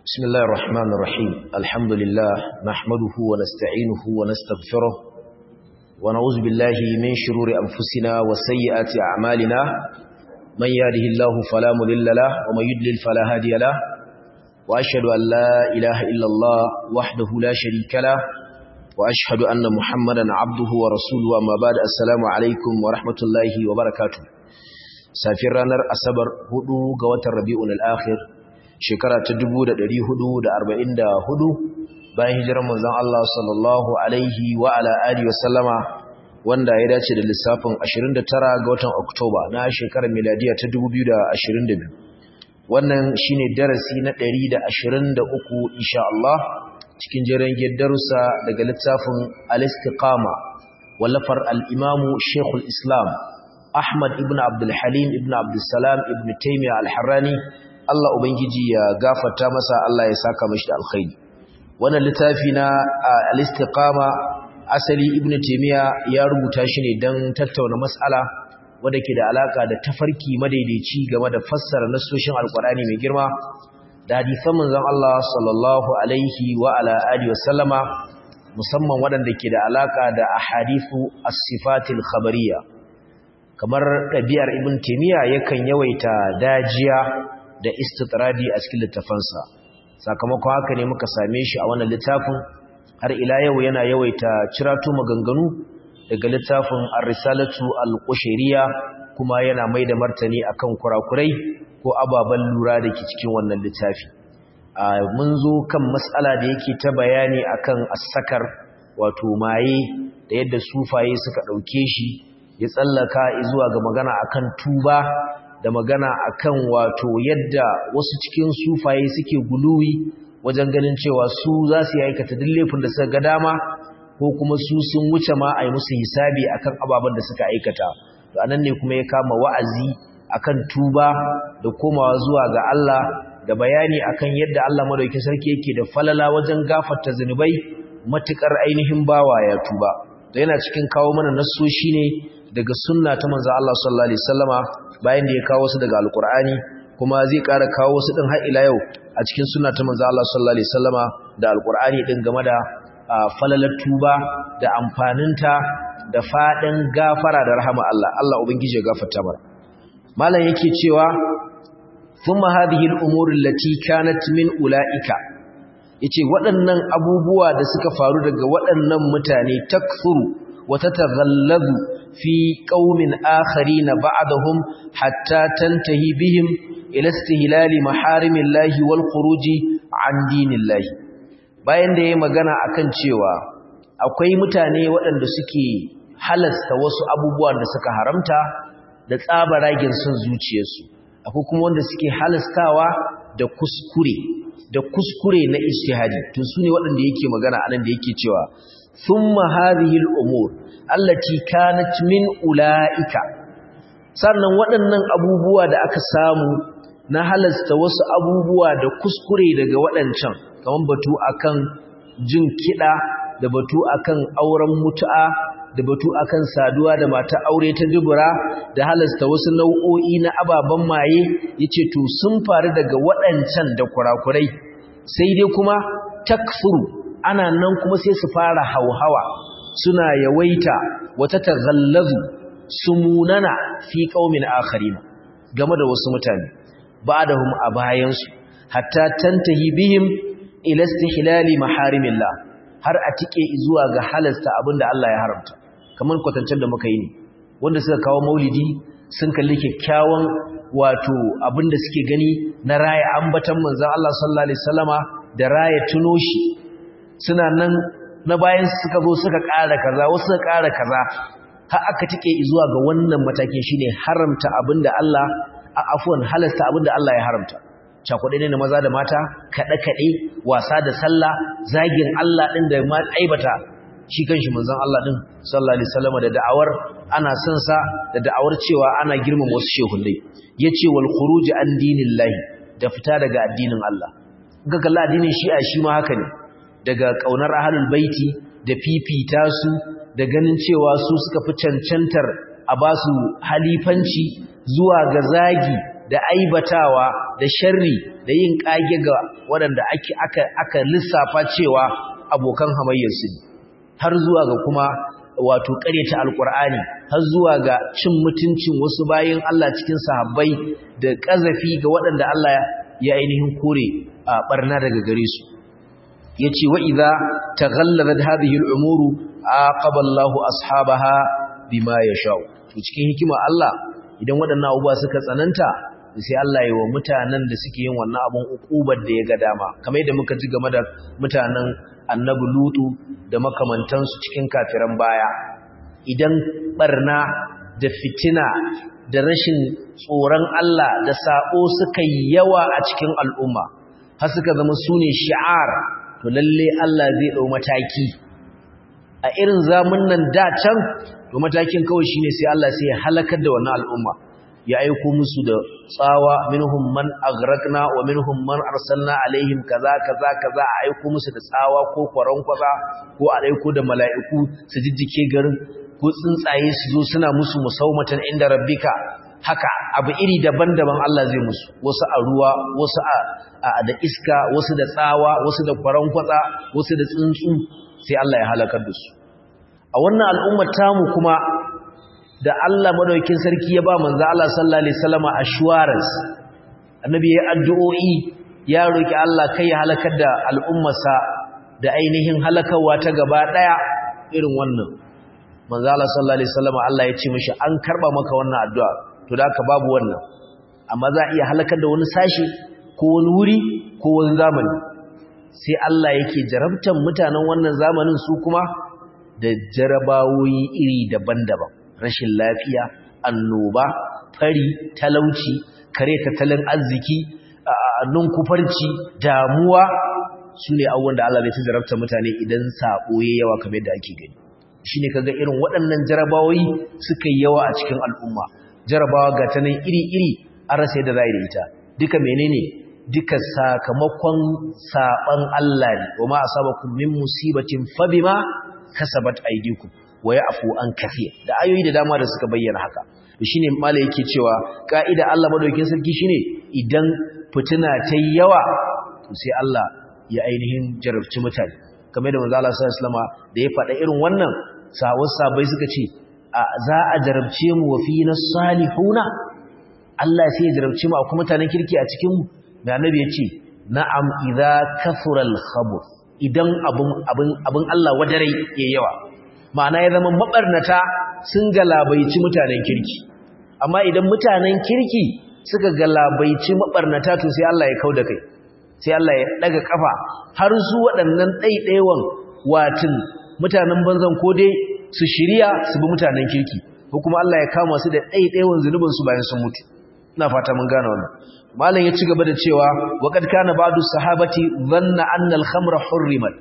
بسم الله الرحمن الرحيم الحمد لله نحمده ونستعينه ونستغفره ونعوذ بالله من شرور أنفسنا وسيئات أعمالنا من يهده الله فلا مضل له ومن يضلل فلا هادي له وأشهد أن لا إله إلا الله وحده لا شريك له وأشهد أن محمدا عبده ورسوله أما بعد السلام عليكم ورحمة الله وبركاته سافر رانر أصبر هدو قوة الربيع الآخر shekara ta 1444 bayan hijirar manzon Allah sallallahu alaihi wa ala alihi wa sallama wanda ya dace da lissafin 29 ga watan Oktoba na shekarar miladiya ta 2022 wannan shine darasi na 123 insha Allah cikin jerin darussa daga littafin al-istiqama wallafar al-imam Sheikhul Islam Ahmad ibn Abdul Halim ibn Abdul Salam ibn Taymiyyah al-Harrani Allah Ubangiji ya gafarta masa Allah ya saka mashi da alkhairi wannan littafi na al-istiqama asali ibn taymiya ya rubuta shi ne dan tattauna mas'ala wanda ke da alaka da tafarki madaidaici game da fassara nasoshin alqur'ani mai girma da hadisan manzon Allah sallallahu alaihi wa ala alihi wasallama musamman waɗanda ke da alaka da ahadithu as-sifatil khabariyya kamar ɗabi'ar ibn taymiya yakan yawaita dajiya da istitradi a cikin littafansa sakamakon haka ne muka same shi a wannan littafin har ila yau yana yawaita ciratu maganganu daga littafin ar-risalatu al-qushayriya kuma yana mai da martani akan kurakurai ko ababan lura da ke cikin wannan littafi mun zo kan mas'ala da yake ta bayani akan as-sakar wato maye da yadda sufaye suka dauke shi ya tsallaka zuwa ga magana akan tuba da magana akan wato yadda wasu cikin sufaye suke guluwi wajen ganin cewa su za su yi aikata duk laifin da suka ga dama ko kuma su sun wuce ma a yi musu hisabi akan ababen da suka aikata to anan ne kuma ya kama wa'azi akan tuba da komawa zuwa ga Allah da bayani akan yadda Allah madaukakin sarki yake da falala wajen gafarta zanubai matukar ainihin bawa ya tuba to yana cikin kawo mana nassoshi ne daga sunna ta manzo Allah sallallahu alaihi wasallama bayan da ya kawo su daga alkur'ani kuma zai ƙara kawo su din har ila yau a cikin sunna ta manzo Allah sallallahu alaihi wasallama da alkur'ani din game da falalar tuba da amfaninta da fadin gafara da rahama Allah Allah ubangiji ya gafarta mana malam yake cewa thumma hadhihi al-umur allati kanat min ulaika yace waɗannan abubuwa da suka faru daga waɗannan mutane takfuru wa tataghallabu في قوم آخرين بعدهم حتى تنتهي بهم إلى استهلال محارم الله والخروج عن دين الله bayan da ya magana akan cewa akwai mutane waɗanda suke halasta wasu abubuwan da suka haramta da tsabaragen son zuciyarsu akwai kuma wanda suke halastawa da kuskure da kuskure na ijtihadi to su ne waɗanda yake magana anan da yake cewa thumma hadhihi al-umur allati kanat min ulaika sannan waɗannan abubuwa da aka samu na halasta wasu abubuwa da kuskure daga waɗancan kaman batu akan jin kiɗa da batu akan auren mutu'a da batu akan saduwa da mata aure ta dubura da halasta wasu nau'o'i na ababen maye yace to sun faru daga waɗancan da kurakurai sai dai kuma takfuru ana nan kuma sai su fara hauhawa suna yawaita wata taghallazu sumunana fi qaumin akharin game da wasu mutane ba'dahum a bayansu hatta tantahi bihim ila istihlali maharimillah har a tike zuwa ga halasta abinda Allah ya haramta kamar kwatancen da muka yi ne wanda suka kawo maulidi sun kalli kyakkyawan wato abinda suke gani na raya ambatan manzon Allah sallallahu alaihi wasallama da raya tuno shi suna nan na bayan suka zo suka ƙara kaza wasu suka ƙara kaza har aka tike zuwa ga wannan matakin shine haramta abinda Allah a afwan halasta abinda Allah ya haramta cakuɗe ne na maza da mata kaɗe kaɗe wasa da sallah zagin Allah din da ma aibata shi kanshi manzon Allah din sallallahu alaihi wasallam da da'awar ana son sa da da'awar cewa ana girmama wasu shehunai yace wal khuruj an dinillahi da fita daga addinin Allah ga kalla addinin shi'a shi ma haka ne daga ƙaunar ahalul baiti da fifita su da ganin cewa su suka fi cancantar a ba su halifanci zuwa ga zagi da aibatawa da sharri da yin kage ga waɗanda ake aka aka lissafa cewa abokan hamayyar su har zuwa ga kuma wato ƙaryata alƙur'ani har zuwa ga cin mutuncin wasu bayin Allah cikin sahabbai da ƙazafi ga waɗanda Allah ya ainihin kore a barna daga gare su yace wa idza taghallabat hadhihi al-umuru aqaba Allahu ashabaha bima yasha'u to cikin hikima Allah idan waɗannan abubuwa suka tsananta sai Allah ya wa mutanen da suke yin wannan abun ukubar da ya ga dama kamar yadda muka ji game da mutanen Annabi Lutu da makamantansu cikin kafiran baya idan barna da fitina da rashin tsoron Allah da sako suka yi yawa a cikin al'umma har suka zama sune shi'ar to lalle Allah zai dau mataki a irin zamunan da can to matakin kawai shine sai Allah sai ya halakar da wannan al'umma ya aiko musu da tsawa minhum man aghraqna wa minhum man arsalna alaihim kaza kaza kaza a aiko musu da tsawa ko kwaron kwaza ko a aiko da mala'iku su jijjike garin ko tsuntsaye su zo suna musu musaumatan inda rabbika haka abu iri daban-daban Allah zai musu wasu a ruwa wasu a da iska wasu da tsawa wasu da kwaron kwatsa wasu da tsuntsu sai Allah ya halakar da su a wannan al'ummar tamu kuma da Allah madaukakin sarki ya ba manzo Allah sallallahu alaihi wasallama assurance annabi ya addu'o'i ya roki Allah kai ya halakar da al'ummarsa da ainihin halakawa ta gaba daya irin wannan manzo Allah sallallahu alaihi wasallama Allah ya ce mishi an karba maka wannan addu'a to da haka babu wannan amma za a iya halakar da wani sashi ko wani wuri ko wani zamani sai Allah yake jarabtan mutanen wannan zamanin su kuma da jarabawoyi iri daban-daban rashin lafiya annoba fari talauci kare tattalin arziki nunkufarci damuwa su ne abubuwan da Allah zai ta jarabta mutane idan sabo ya yawa kamar da ake gani shi ne kaga irin waɗannan jarabawoyi suka yi yawa a cikin al'umma jarabawa ga ta nan iri-iri an rasa yadda za a yi da ita duka menene duka sakamakon saban Allah ne wa ma asabakum min musibatin fabima kasabat aydikum wa ya'fu an kathir da ayoyi da dama da suka bayyana haka to shine malai yake cewa kaida Allah madaukakin sarki shine idan fitina ta yawa to sai Allah ya ainihin jarabci mutane kamar da manzo Allah sallallahu alaihi wasallam da ya faɗa irin wannan sawun sabai suka ce za a jarabce mu wa fina salihuna Allah sai ya jarabce mu akwai mutanen kirki a cikin mu da annabi ya ce na'am idza kathura al-khabuth idan abun abun abun Allah wadarai yayi yawa ma'ana ya zama mabarnata sun galabaici mutanen kirki amma idan mutanen kirki suka galabaici mabarnata to sai Allah ya kauda kai sai Allah ya daga kafa har su waɗannan ɗaiɗaiwan watin mutanen banzan ko dai su shirya su bi mutanen kirki ko kuma Allah ya kama su da ɗaiɗaiwan zunubin su bayan sun mutu ina fata mun gane wannan malam ya ci gaba da cewa waqad kana ba'du sahabati dhanna anna al-khamra hurrimat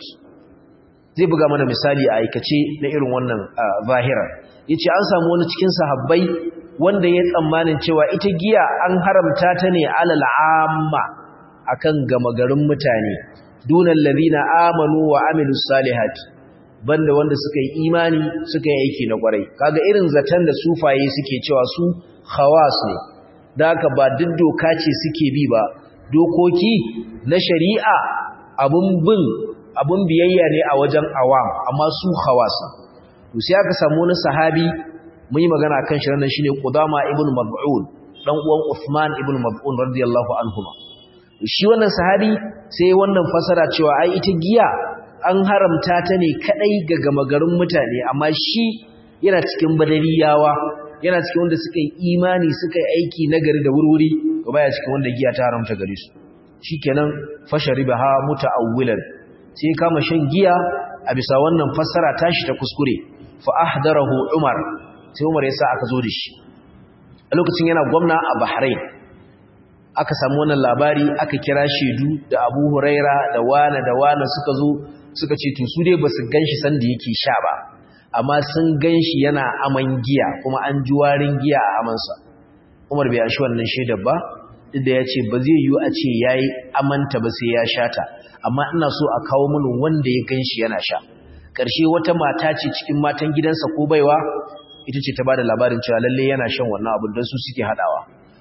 zai buga mana misali a aikace na irin wannan zahira yace an samu wani cikin sahabbai wanda ya tsammanin cewa ita giya an haramta ta ne alal amma akan gama garin mutane dunal ladina amanu wa amilus salihati banda wanda suka yi imani suka yi aiki na kwarai kaga irin zaton da sufaye suke cewa su khawas ne da haka ba duk doka ce suke bi ba dokoki na shari'a abun bin abun biyayya ne a wajen awam amma su khawas to sai aka samu wani sahabi mun yi magana kan shi ranan shine Qudama ibn Mab'un dan uwan Uthman ibn Mab'un radiyallahu anhuma shi wannan sahabi sai wannan fasara cewa ai ita giya an haramta ta ne kadai ga gamagarin mutane amma shi yana cikin badariyawa yana cikin wanda suka yi imani suka yi aiki nagari da wurwuri to baya cikin wanda giya ta haramta gare su shikenan fasharibaha muta'awwilan sai kama shan giya a bisa wannan fassara tashi ta kuskure fa ahdarahu umar sai umar yasa aka zo da shi a lokacin yana gwamna a Bahrain aka samu wannan labari aka kira shedu da Abu Huraira da Wana da Wana suka zo suka ce to su dai basu ganshi sanda yake sha ba amma sun ganshi yana aman giya kuma an ji warin giya a amansa Umar bai ashi wannan shaidar ba duk da yace ba zai yiwu a ce yayi amanta ba sai ya sha ta amma ina so a kawo mini wanda ya ganshi yana sha karshe wata mata ce cikin matan gidansa ko baiwa ita ce ta bada labarin cewa lalle yana shan wannan abin don su suke hadawa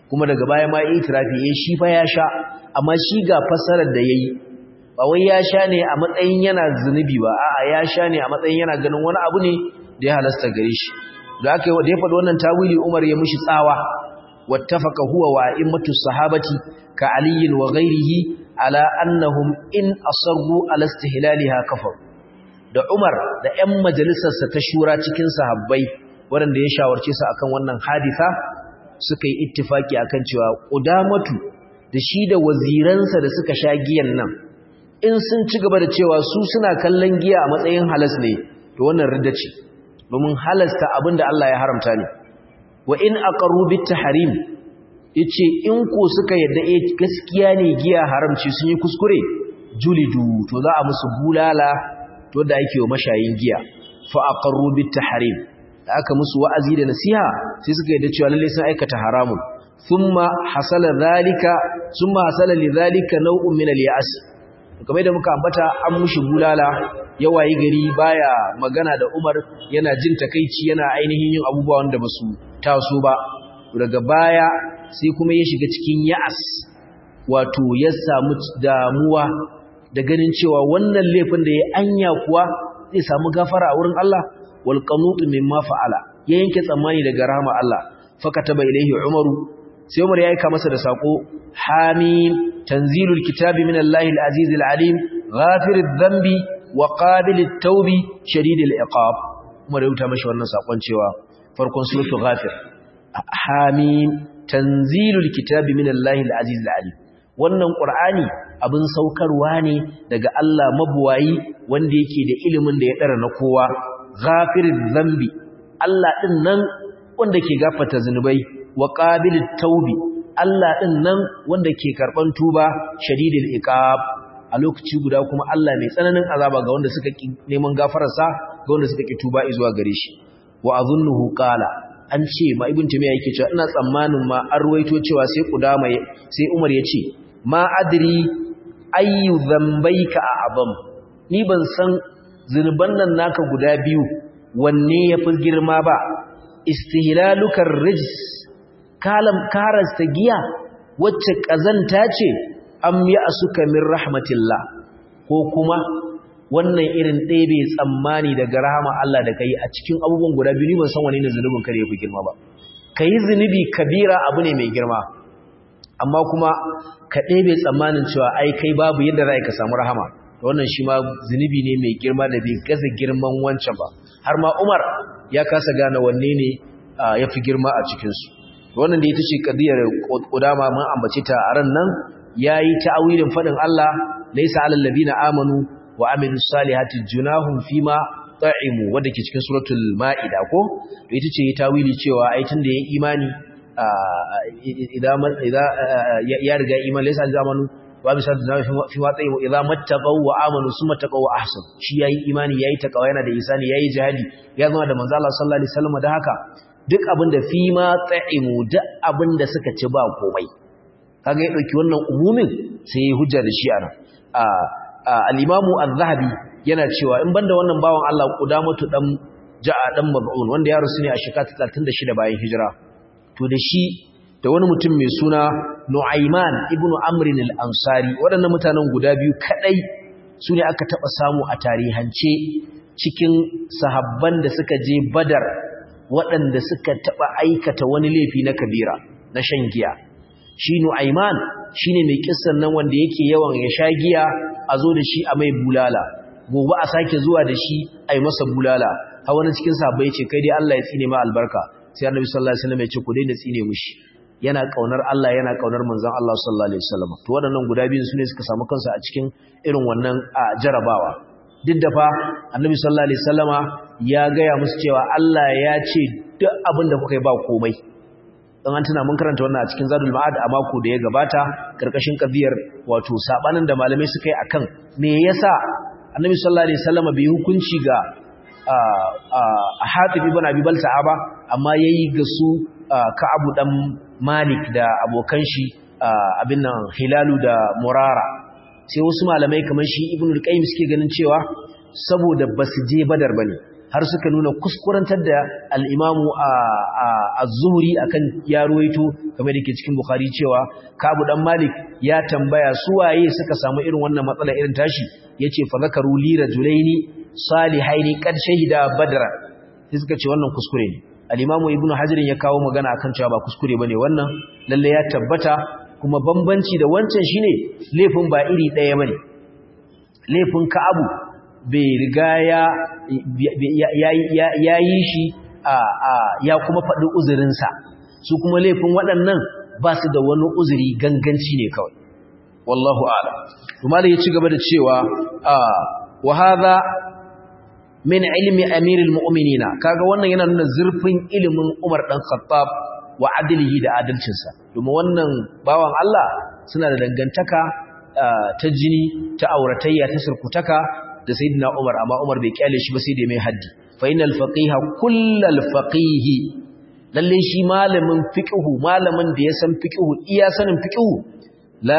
kuma daga baya ma itirafi eh shi fa ya sha amma shi ga fassarar da yayi ba wai ya sha ne a matsayin yana zunubi ba a'a ya sha ne a matsayin yana ganin wani abu ne da ya halasta gare shi da aka da ya faɗi wannan tawili Umar ya mishi tsawa wattafaqa huwa wa immatu sahabati ka Ali wa ghairihi ala annahum in asarru ala istihlaliha kafar da Umar da ƴan majalisarsa ta shura cikin sahabbai waɗanda ya shawarce su akan wannan hadisa suka yi ittifaki akan cewa Qudamatu da shi da waziransa da suka sha giyan nan in sun ci gaba da cewa su suna kallon giya a matsayin halas ne to wannan ridda ce domin halasta abinda Allah ya haramta ne wa in aqarru bit tahrim yace in ko suka yadda eh gaskiya ne giya haramci sun yi kuskure julidu to za a musu bulala to da yake wa mashayin giya fa aqarru bit tahrim da aka musu wa'azi da nasiha sai suka yadda cewa lalle sun aikata haramun thumma hasala zalika thumma hasala lidhalika naw'un min al-ya'as kamar da muka ambata an mushi bulala yawayi gari baya magana da Umar yana jin takeici yana ainihin yin abubuwa wanda basu taso ba daga baya sai kuma ya shiga cikin ya'as wato ya samu damuwa da ganin cewa wannan laifin da ya anya kuwa zai samu gafara a wurin Allah wal qanut mimma fa'ala ya yanke tsammani daga rahama Allah fakataba ilaihi Umaru sai Umar ya aika masa da sako hamim tanzilul kitabi minallahi al-aziz al-alim ghafiriz dhanbi wa qabilit tawbi shadidil iqab Umar ya rubuta mashi wannan sakon cewa farkon suratul ghafir hamim tanzilul kitabi minallahi al-aziz al-alim wannan qur'ani abin saukarwa ne daga Allah mabuwayi wanda yake da ilimin da ya dara na kowa ghafiriz dhanbi Allah din nan wanda ke gafarta zanubai wa qabilit taubi Allah din nan wanda ke karban tuba shadidil iqab a lokaci guda kuma Allah mai tsananin azaba ga wanda suka ki neman gafararsa ga wanda suka ki tuba zuwa gare shi wa azunnuhu qala an ce ma ibn tumiya yake cewa ina tsammanin ma an ruwaito cewa sai kudama sai Umar ya ce ma adri ayu dhanbaika a'zam ni ban san zinuban nan naka guda biyu wanne yafi girma ba istihlaluka rijs kalam karasta giya wacce kazanta ce am ya'suka min rahmatillah ko kuma wannan irin ɗebe tsammani daga rahama Allah da kai a cikin abubuwan guda biyu ban san wani ne zunubin kare yafi girma ba kai zunubi kabira abu ne mai girma amma kuma ka ɗebe tsammanin cewa ai kai babu yadda za ka samu rahama wannan shi ma zunubi ne mai girma da bai gaza girman wancan ba har ma Umar ya kasa gane wanne ne ya fi girma a cikinsu wannan da ita ce ƙadiyar ƙudama mun ambace ta a ran nan ya yi ta'awilin faɗin Allah laisa alal ladina amanu wa amilu salihati junahum fima ta'imu wanda ke cikin suratul ma'ida ko to ita ce tawili cewa ai tunda yayin imani idan ya riga iman laisa alal zamanu wa bi sallallahu fi ma ta'imu idza mattaqaw wa amanu summa taqaw wa ahsan shi yayi imani yayi takawa yana da isani yayi jihadi ya zama da manzo Allah sallallahu alaihi wasallam da haka duk abin da fi ma ta'imu duk abin da suka ci ba komai kaga ya dauki wannan umumin sai ya hujja da shi ana al-imamu az-zahabi yana cewa in banda wannan bawan Allah qudamatu dan ja'a dan mab'un wanda ya rusu ne a shekara 36 bayan hijira to da shi da wani mutum mai suna Nu'ayman ibn Amr al-Ansari waɗannan mutanen guda biyu kadai su ne aka taba samu a tarihance cikin sahabban da suka je Badar waɗanda suka taɓa aikata wani laifi na kabira na shan giya shi nu'aiman shi ne mai kissan nan wanda yake yawan ya sha giya a zo da shi a mai bulala gobe a sake zuwa da shi a yi masa bulala ha wani cikin sabai ce kai dai Allah ya tsine ma albarka sai annabi sallallahu alaihi wasallam ya ce ku daina tsine mushi yana kaunar Allah yana kaunar manzon Allah sallallahu alaihi wasallam to waɗannan guda biyu sune suka samu kansu a cikin irin wannan jarabawa duk da fa annabi sallallahu alaihi wasallama ya gaya musu cewa Allah ya ce duk abin da kuka yi ba komai dan an tuna mun karanta wannan a cikin zadul ma'ad a mako da ya gabata karkashin kabiyar wato sabanin da malamai suka yi akan me yasa annabi sallallahu alaihi wasallama bai hukunci ga a hatib ibn abi balta'a ba amma yayi ga su ka'abu dan malik da abokan shi abin nan hilalu da murara sai wasu malamai kamar shi ibn al-qayyim suke ganin cewa saboda basu je badar bane har suka nuna kuskurantar da al-imamu az-zuhri akan ya ruwaito kamar da ke cikin bukhari cewa kabu dan malik ya tambaya su waye suka samu irin wannan matsala irin tashi yace fa zakaru li rajulaini salihaini qad shahida badra sai suka ce wannan kuskure ne al-imamu ibnu hajar ya kawo magana akan cewa ba kuskure bane wannan lalle ya tabbata kuma bambanci da wancan shine laifin ba iri daya bane laifin ka'abu bai riga ya yi shi ya kuma faɗi uzurinsa su kuma laifin waɗannan ba su da wani uzuri ganganci ne kawai wallahu ala kuma da ya ci gaba da cewa wa hadha min ilmi amiril mu'minina kaga wannan yana nuna zurfin ilimin Umar dan Khattab wa adlihi da adalcinsa domin wannan bawan Allah suna da dangantaka ta jini ta auratayya ta surkutaka da sayyidina Umar amma Umar bai kyale shi ba sai da mai haddi fa innal faqiha kullal faqihi lalle shi malamin fiqhu malamin da ya san fiqhu iya sanin fiqhu la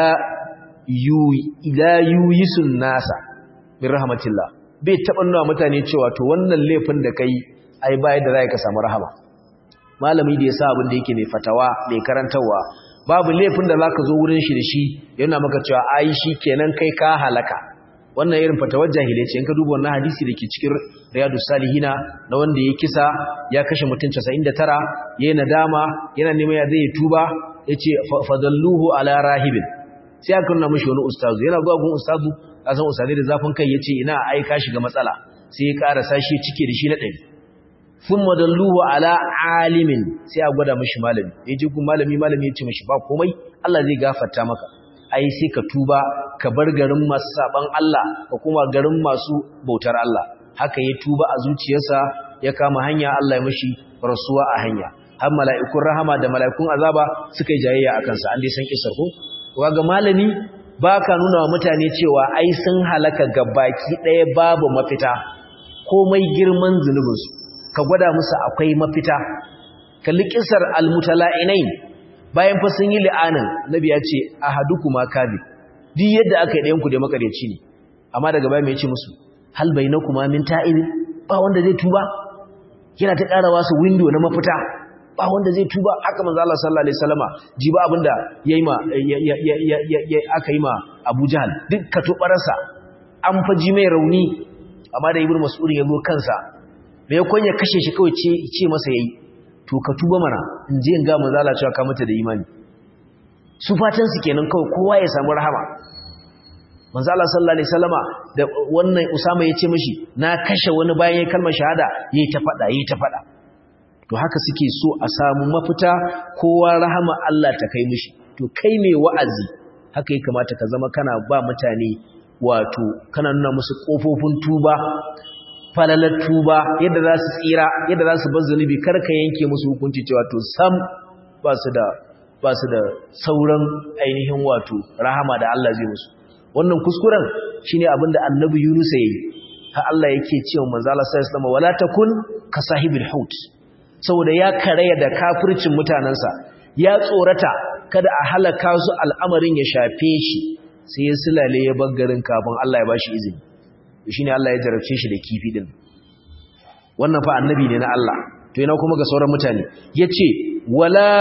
yu ila yuyisun nasa min rahmatillah bai taba nuna mutane cewa to wannan laifin da kai ai bai da zai ka samu rahama malami da ya sa abin da yake mai fatawa mai karantawa babu laifin da zaka zo wurin shi da shi yana maka cewa ai shi kenan kai ka halaka wannan irin fatawar jahilai ce in ka duba wannan hadisi da ke cikin riyadus salihina na wanda ya kisa ya kashe mutum 99 yayin nadama yana neman ya zai tuba yace fadalluhu ala rahibin sai aka nuna mishi wani ustazu yana zuwa gun ustazu a san ustazai da zafin kai yace ina ai ka shiga matsala sai ya karasa shi cike da shi na ɗari thumma dalluhu ala alimin sai a gwada mishi malami yaje gun malami malami ya ce mishi ba komai Allah zai gafarta maka ai sai ka tuba ka bar garin masu saban Allah ka kuma garin masu bautar Allah haka ya tuba a zuciyarsa ya kama hanya Allah ya mishi rasuwa a hanya har mala'ikun rahama da mala'ikun azaba suka yi jayayya akan sa an dai san kisar ko kaga malami baka nuna wa mutane cewa ai sun halaka gabaki daya babu mafita komai girman zunubinsu ka gwada musu akwai mafita kalli kisar almutala'inain bayan fa sun yi li'anin nabi ya ce ahadukuma kadhib duk yadda aka yi ɗayan ku da makareci ne amma daga baya mai ce musu hal bainakuma min ta'ib ba wanda zai tuba yana ta ƙara wasu window na mafita ba wanda zai tuba haka manzo Allah sallallahu alaihi wasallama ji ba abinda yayi ma aka yi ma Abu Jahl duk ka tobarsa an faji mai rauni amma da Ibnu Mas'ud ya zo kansa me yakon ya kashe shi kawai ce ce masa yayi to ka tuba mana in je in ga manzo Allah cewa ka mata da imani su fatan su kenan kawai kowa ya samu rahama manzo Allah sallallahu alaihi wasallama da wannan Usama ya ce mishi na kashe wani bayan yayin kalmar shahada yayi ta fada yayi ta fada to haka suke so a samu mafita kowa rahama Allah ta kai mishi to kai mai wa'azi haka ya kamata ka zama kana ba mutane wato kana nuna musu kofofin tuba falalar tuba yadda za su tsira yadda za su bar zunubi kar ka yanke musu hukunci cewa to sam ba su da ba su da sauran ainihin wato rahama da Allah zai musu wannan kuskuren shine abinda annabi Yunus yayi har Allah yake cewa manzo Allah sallallahu alaihi wasallam wala takun ka sahibil hut saboda ya karaya da kafircin mutanansa ya tsorata kada a halaka su al'amarin ya shafe shi sai ya sulale ya baggarin kafin Allah ya bashi izini shine Allah ya jarabce shi da kifi din wannan fa annabi ne na Allah to ina kuma ga sauran mutane yace wala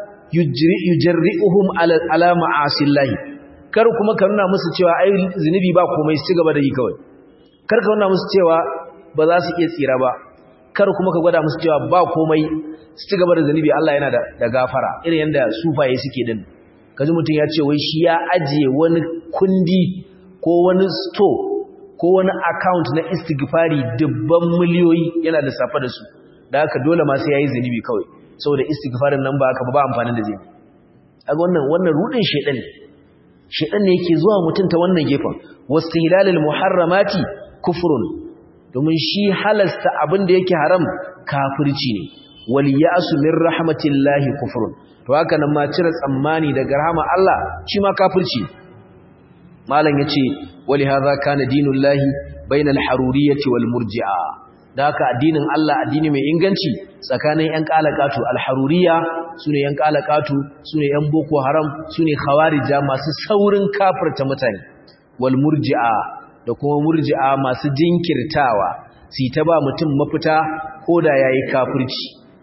yujri'uhum ala ala ma'asillahi kar kuma ka nuna musu cewa ai zinubi ba komai su gaba da yi kawai kar ka nuna musu cewa ba za su iya tsira ba kar kuma ka gwada musu cewa ba komai su ci gaba da zinubi Allah yana da gafara irin yanda sufaye suke din kaji mutum ya ce wai shi ya ajiye wani kundi ko wani store ko wani account na istighfari dubban miliyoyi yana lissafa da su da haka dole ma sai yayi zinubi kawai saboda istighfarin nan ba haka ba amfanin da zai kaga wannan wannan rudin shedan ne shedan ne yake zuwa mutum ta wannan gefen wastihlalul muharramati kufrun domin shi halasta abin da yake haram kafirci ne wal ya'su min rahmatillahi kufrun to haka nan ma cire tsammani daga rahama Allah shi ma kafirci malam yace wali hadha kana dinullahi bainal haruriyyati wal murji'a da haka addinin Allah addini mai inganci tsakanin ƴan qalaqatu al haruriyya sune ƴan qalaqatu sune ƴan boko haram sune khawarija masu saurin kafirta mutane wal murji'a da kuma murji'a masu jinkirtawa si ta ba mutum mafita koda yayi kafirci to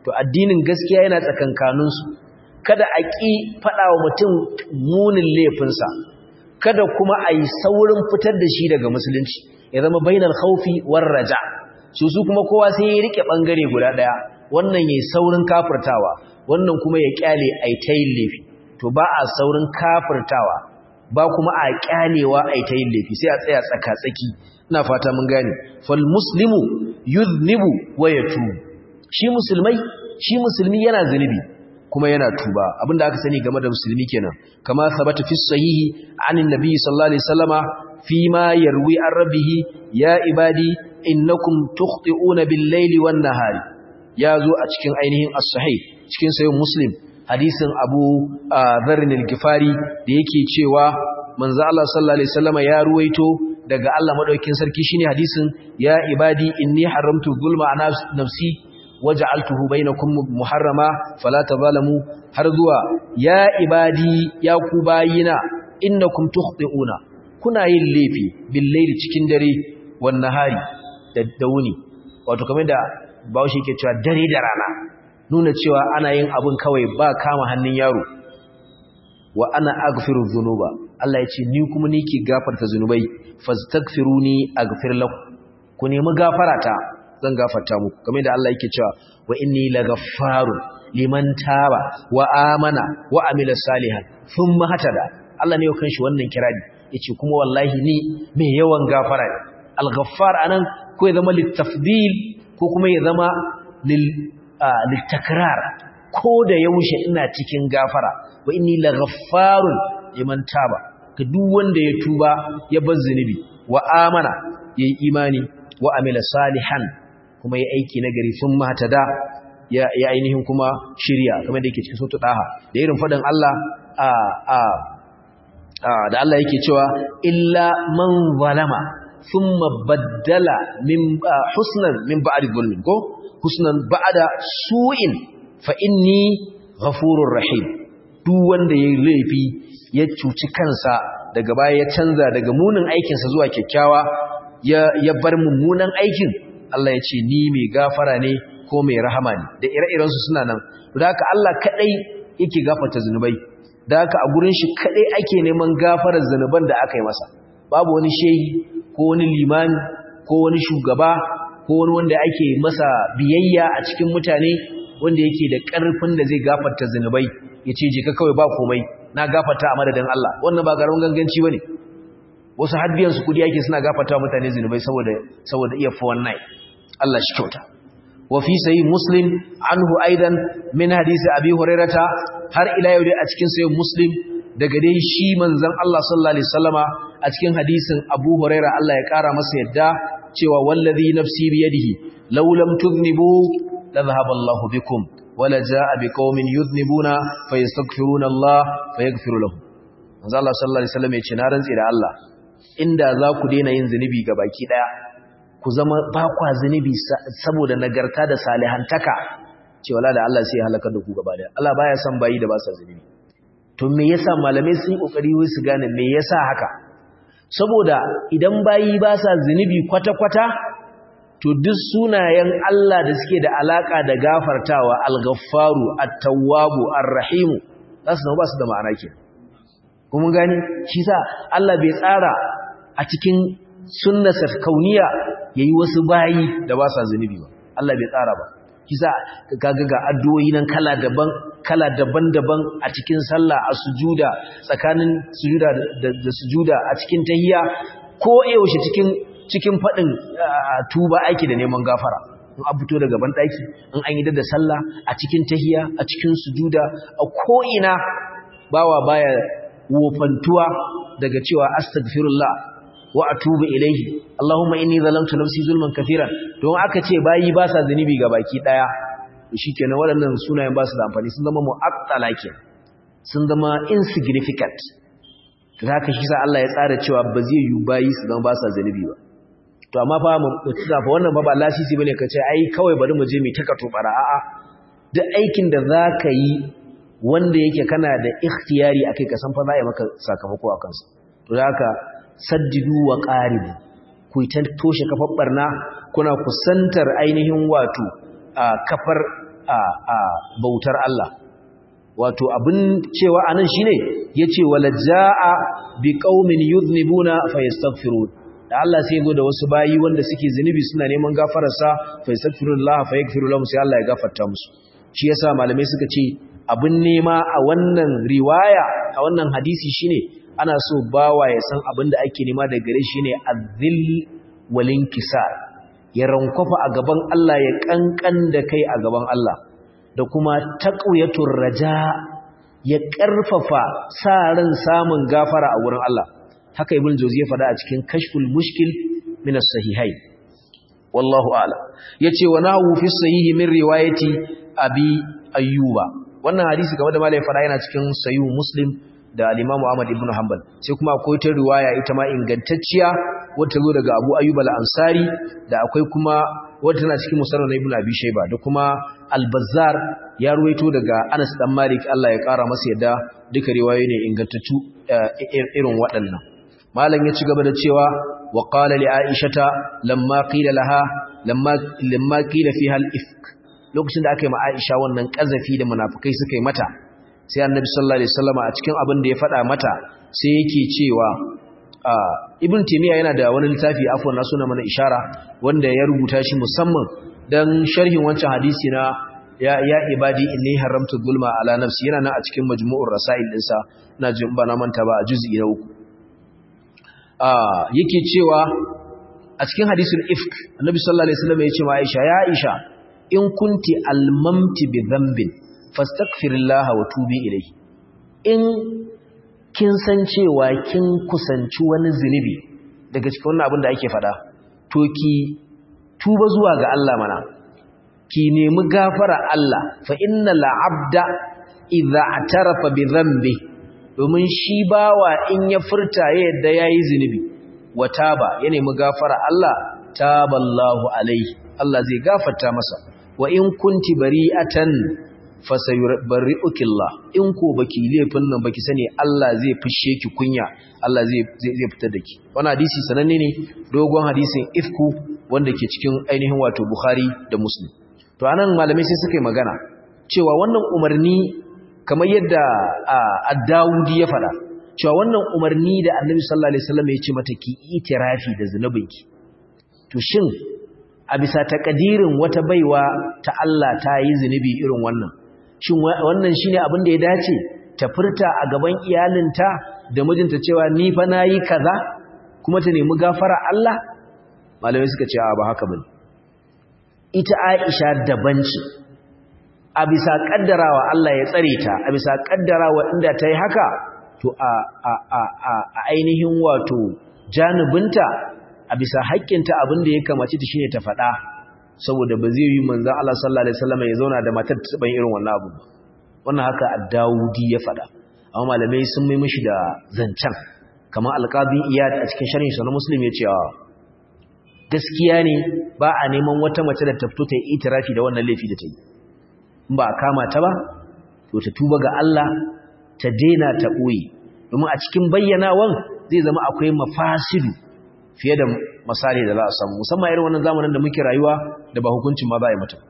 to addinin gaskiya yana tsakankaninsu kada a ƙi faɗa wa mutum munin laifinsa kada kuma a yi saurin fitar da shi daga musulunci ya zama bainar haufi war raja su su kuma kowa sai ya rike ɓangare guda ɗaya wannan ya saurin kafirtawa wannan kuma ya ƙyale a yi ta yin laifi to ba a saurin kafirtawa ba kuma a ƙyalewa a yi ta yin laifi sai a tsaya tsaka-tsaki ina fata mun gane fal muslimu yuznibu wa yatubu shi musulmai shi musulmi yana zunubi kuma yana tuba abinda aka sani game da musulmi kenan kama sabata fi sahihi anin nabi sallallahu alaihi wasallama fi ma yarwi an rabbihi ya ibadi innakum tukhti'una bil laili wan nahari yazo a cikin ainihin as-sahih cikin sahih muslim hadisin abu dharr al-gifari da yake cewa manzo Allah sallallahu alaihi wasallama ya ruwaito daga Allah madaukakin sarki shine hadisin ya ibadi inni haramtu zulma ala nafsi waja'altuhu bainakum muharrama fala tazalamu har zuwa ya ibadi ya ku bayina innakum tukhti'una kuna yin laifi bil layli cikin dare wan nahari da dauni wato kamar da Bahaushe yake cewa dare da rana nuna cewa ana yin abun kawai ba kama hannun yaro wa ana aghfiru dhunuba Allah ya ce ni kuma ni ke gafarta zunubai fastaghfiruni aghfir lakum ku nemi gafarata zan gafarta muku kamar da Allah yake cewa wa inni laghaffarun liman taba wa amana wa amila salihan thumma hatada Allah ne ya kanshi wannan kirari yace kuma wallahi ni mai yawan gafara ne al-ghaffar anan ko ya zama litafdil ko kuma ya zama lil litakrar ko da yaushe ina cikin gafara wa inni laghaffarun liman taba ga duk wanda ya tuba ya bar zunubi wa amana yayi imani wa amila salihan kuma ya aiki nagari sun matada ya ya ainihin kuma shirya kamar da yake cikin sautu daha da irin fadin Allah a a da Allah yake cewa illa man zalama thumma baddala min husnan min ba'di dhulmin ko husnan ba'da su'in fa inni ghafurur rahim duk wanda yayi laifi ya cuci kansa daga baya ya canza daga munin aikinsa zuwa kyakkyawa ya bar mummunan aikin Allah ya ce ni mai gafara ne ko mai rahama ne da ire-irensu suna nan da haka Allah kadai yake gafarta zunubai da haka a gurin shi kadai ake neman gafarar zunuban da aka yi masa babu wani shehi ko wani limami ko wani shugaba ko wani wanda ake masa biyayya a cikin mutane wanda yake da ƙarfin da zai gafarta zunubai ya ce je ka kawai ba komai na gafarta a madadin Allah wannan ba garin ganganci bane wasu haddiyan su kudi yake suna gafarta mutane zunubai saboda saboda iya fa wannan Allah shi kyauta wa fi sahih muslim anhu aidan min hadisi abi hurairata har ila yau dai a cikin sahih muslim daga dai shi manzon Allah sallallahu alaihi wasallama a cikin hadisin abu huraira Allah ya kara masa yadda cewa wallazi nafsi biyadihi law lam tudhnibu la dhahaba Allahu bikum wala jaa biqaumin yudhnibuna fayastaghfiruna Allah fayaghfiru lahum manzo Allah sallallahu alaihi wasallam ya ce na rantsi da Allah inda za ku daina yin zunubi ga baki daya ku zama ba kwa zunubi saboda nagarta da salihantaka ce wala da Allah sai ya halaka da ku gaba daya Allah baya son bayi da ba sa zunubi to me yasa malamai sun yi kokari wai su gane me yasa haka saboda idan bayi ba sa zunubi kwata-kwata to duk sunayen Allah da suke da alaka da gafartawa al-ghaffaru at-tawwabu ar-rahimu zasu ba su da ma'ana ke kuma gani shi sa Allah bai tsara a cikin sunnasa kauniya yayi wasu bayi da ba sa zunubi ba Allah bai tsara ba shi sa kaga ga addu'o'i nan kala daban kala daban-daban a cikin sallah a sujuda tsakanin sujuda da sujuda a cikin tahiyya ko yaushe cikin cikin fadin tuba aiki da neman gafara in an fito daga ban daki in an yi da sallah a cikin tahiyya a cikin sujuda a ko ina bawa baya wofantuwa daga cewa astaghfirullah wa atubu ilaihi allahumma inni zalamtu nafsi zulman kafiran don aka ce bayi ba sa zanubi ga baki daya shikenan waɗannan sunayen ba su da amfani sun zama mu'attala ke sun zama insignificant to haka shi sa Allah ya tsara cewa ba zai yi bayi su zama ba sa zanubi ba to amma fa mu fa wannan ba ba lasisi bane ka ce ai kawai bari mu je mu taka tobara a'a duk aikin da zaka yi wanda yake kana da ikhtiyari akai ka san fa za a yi maka sakamako a kansa to haka saddidu wa qaribu ku ta toshe kafar barna kuna kusantar ainihin wato kafar a a bautar Allah wato abin cewa anan shine yace wala jaa bi qaumin yudhnibuna fayastaghfirun da Allah sai zo da wasu bayi wanda suke zunubi suna neman gafararsa fayastaghfirullah fayaghfiru lahum sai Allah ya gafarta musu shi yasa malamai suka ce abin nema a wannan riwaya a wannan hadisi shine ana so bawa ya san abin da ake nema daga gare shi ne azil walin kisa ya rankwafa a gaban Allah ya kankan da kai a gaban Allah da kuma taqwiyatur raja ya karfafa sa ran samun gafara a wurin Allah haka ibn jawzi ya faɗa a cikin kashful mushkil min as-sahihai wallahu a'lam yace wa nahu fi sahihi min riwayati abi ayyuba wannan hadisi game da malai fara yana cikin sayu muslim da al-imamu ahmad ibn hanbal sai kuma akwai ta riwaya ita ma ingantacciya wata zo daga abu ayyub al-ansari da akwai kuma wata tana cikin musannad ibn abi shayba da kuma al-bazzar ya ruwaito daga anas dan malik Allah ya kara masa yadda duka riwayoyi ne ingantattu irin waɗannan malam ya ci gaba da cewa wa qala li aishata lamma qila laha lamma lamma qila fiha al-ifk lokacin da aka yi ma Aisha wannan kazafi da munafikai suka yi mata sai Annabi sallallahu alaihi wasallam a cikin abin da ya faɗa mata sai yake cewa Ibn Taymiyyah yana da wani littafi afwan na suna mana ishara wanda ya rubuta shi musamman dan sharhin wancan hadisi na ya ya ibadi inni haramtu zulma ala nafsi yana nan a cikin majmu'ur rasail dinsa ina jin ba na manta ba a juz'i na uku yake cewa a cikin hadisul ifk Annabi sallallahu alaihi wasallam ya ce ma Aisha ya Aisha in kunti almamti bi dhanbin fastaghfirillaha wa tubi ilayhi in kin san cewa kin kusanci wani zinubi daga cikin wannan abin da ake fada to ki tuba zuwa ga Allah mana ki nemi gafara Allah fa innal abda idza atarafa bi dhanbi domin shi bawa in ya furta yadda yayi zinubi wa taba ya nemi gafara Allah taballahu alaihi Allah zai gafarta masa wa in kunti bari'atan fasayubarri'ukillah in ko baki laifin nan baki sani Allah zai fishe ki kunya Allah zai zai fitar da ki wannan hadisi sananne ne dogon hadisin ifku wanda ke cikin ainihin wato Bukhari da Muslim to anan malamai sai suka yi magana cewa wannan umarni kamar yadda ad-Dawudi ya faɗa cewa wannan umarni da Annabi sallallahu alaihi wasallam ya ce mata ki itirafi da zunubinki to shin a bisa takadirin wata baiwa ta Allah ta yi zunubi irin wannan shin wannan shine abin da ya dace ta furta a gaban iyalinta da mijinta cewa ni fa nayi kaza kuma ta nemi gafara Allah malamai suka ce ba haka bane ita Aisha daban ce a bisa kaddarawa Allah ya tsare ta a bisa kaddarawa inda ta yi haka to a a a a ainihin wato janibinta a bisa haƙƙinta abin da ya kamace ta shine ta faɗa saboda ba zai yi manzon Allah sallallahu alaihi wasallam ya zauna da matar ta ban irin wannan abu wannan haka ad-Dawudi ya faɗa amma malamai sun mai mishi da zancan kamar al-Qadi Iyad a cikin sharhin sa na Muslim ya ce gaskiya ne ba a neman wata mace da ta fito ta yi itirafi da wannan laifi da ta yi in ba a kama ta ba to ta tuba ga Allah ta daina ta ɓoye domin a cikin bayyanawan zai zama akwai mafasidu fiye da misali da za a samu musamman irin wannan zamanin da muke rayuwa da ba hukuncin ma za a yi mata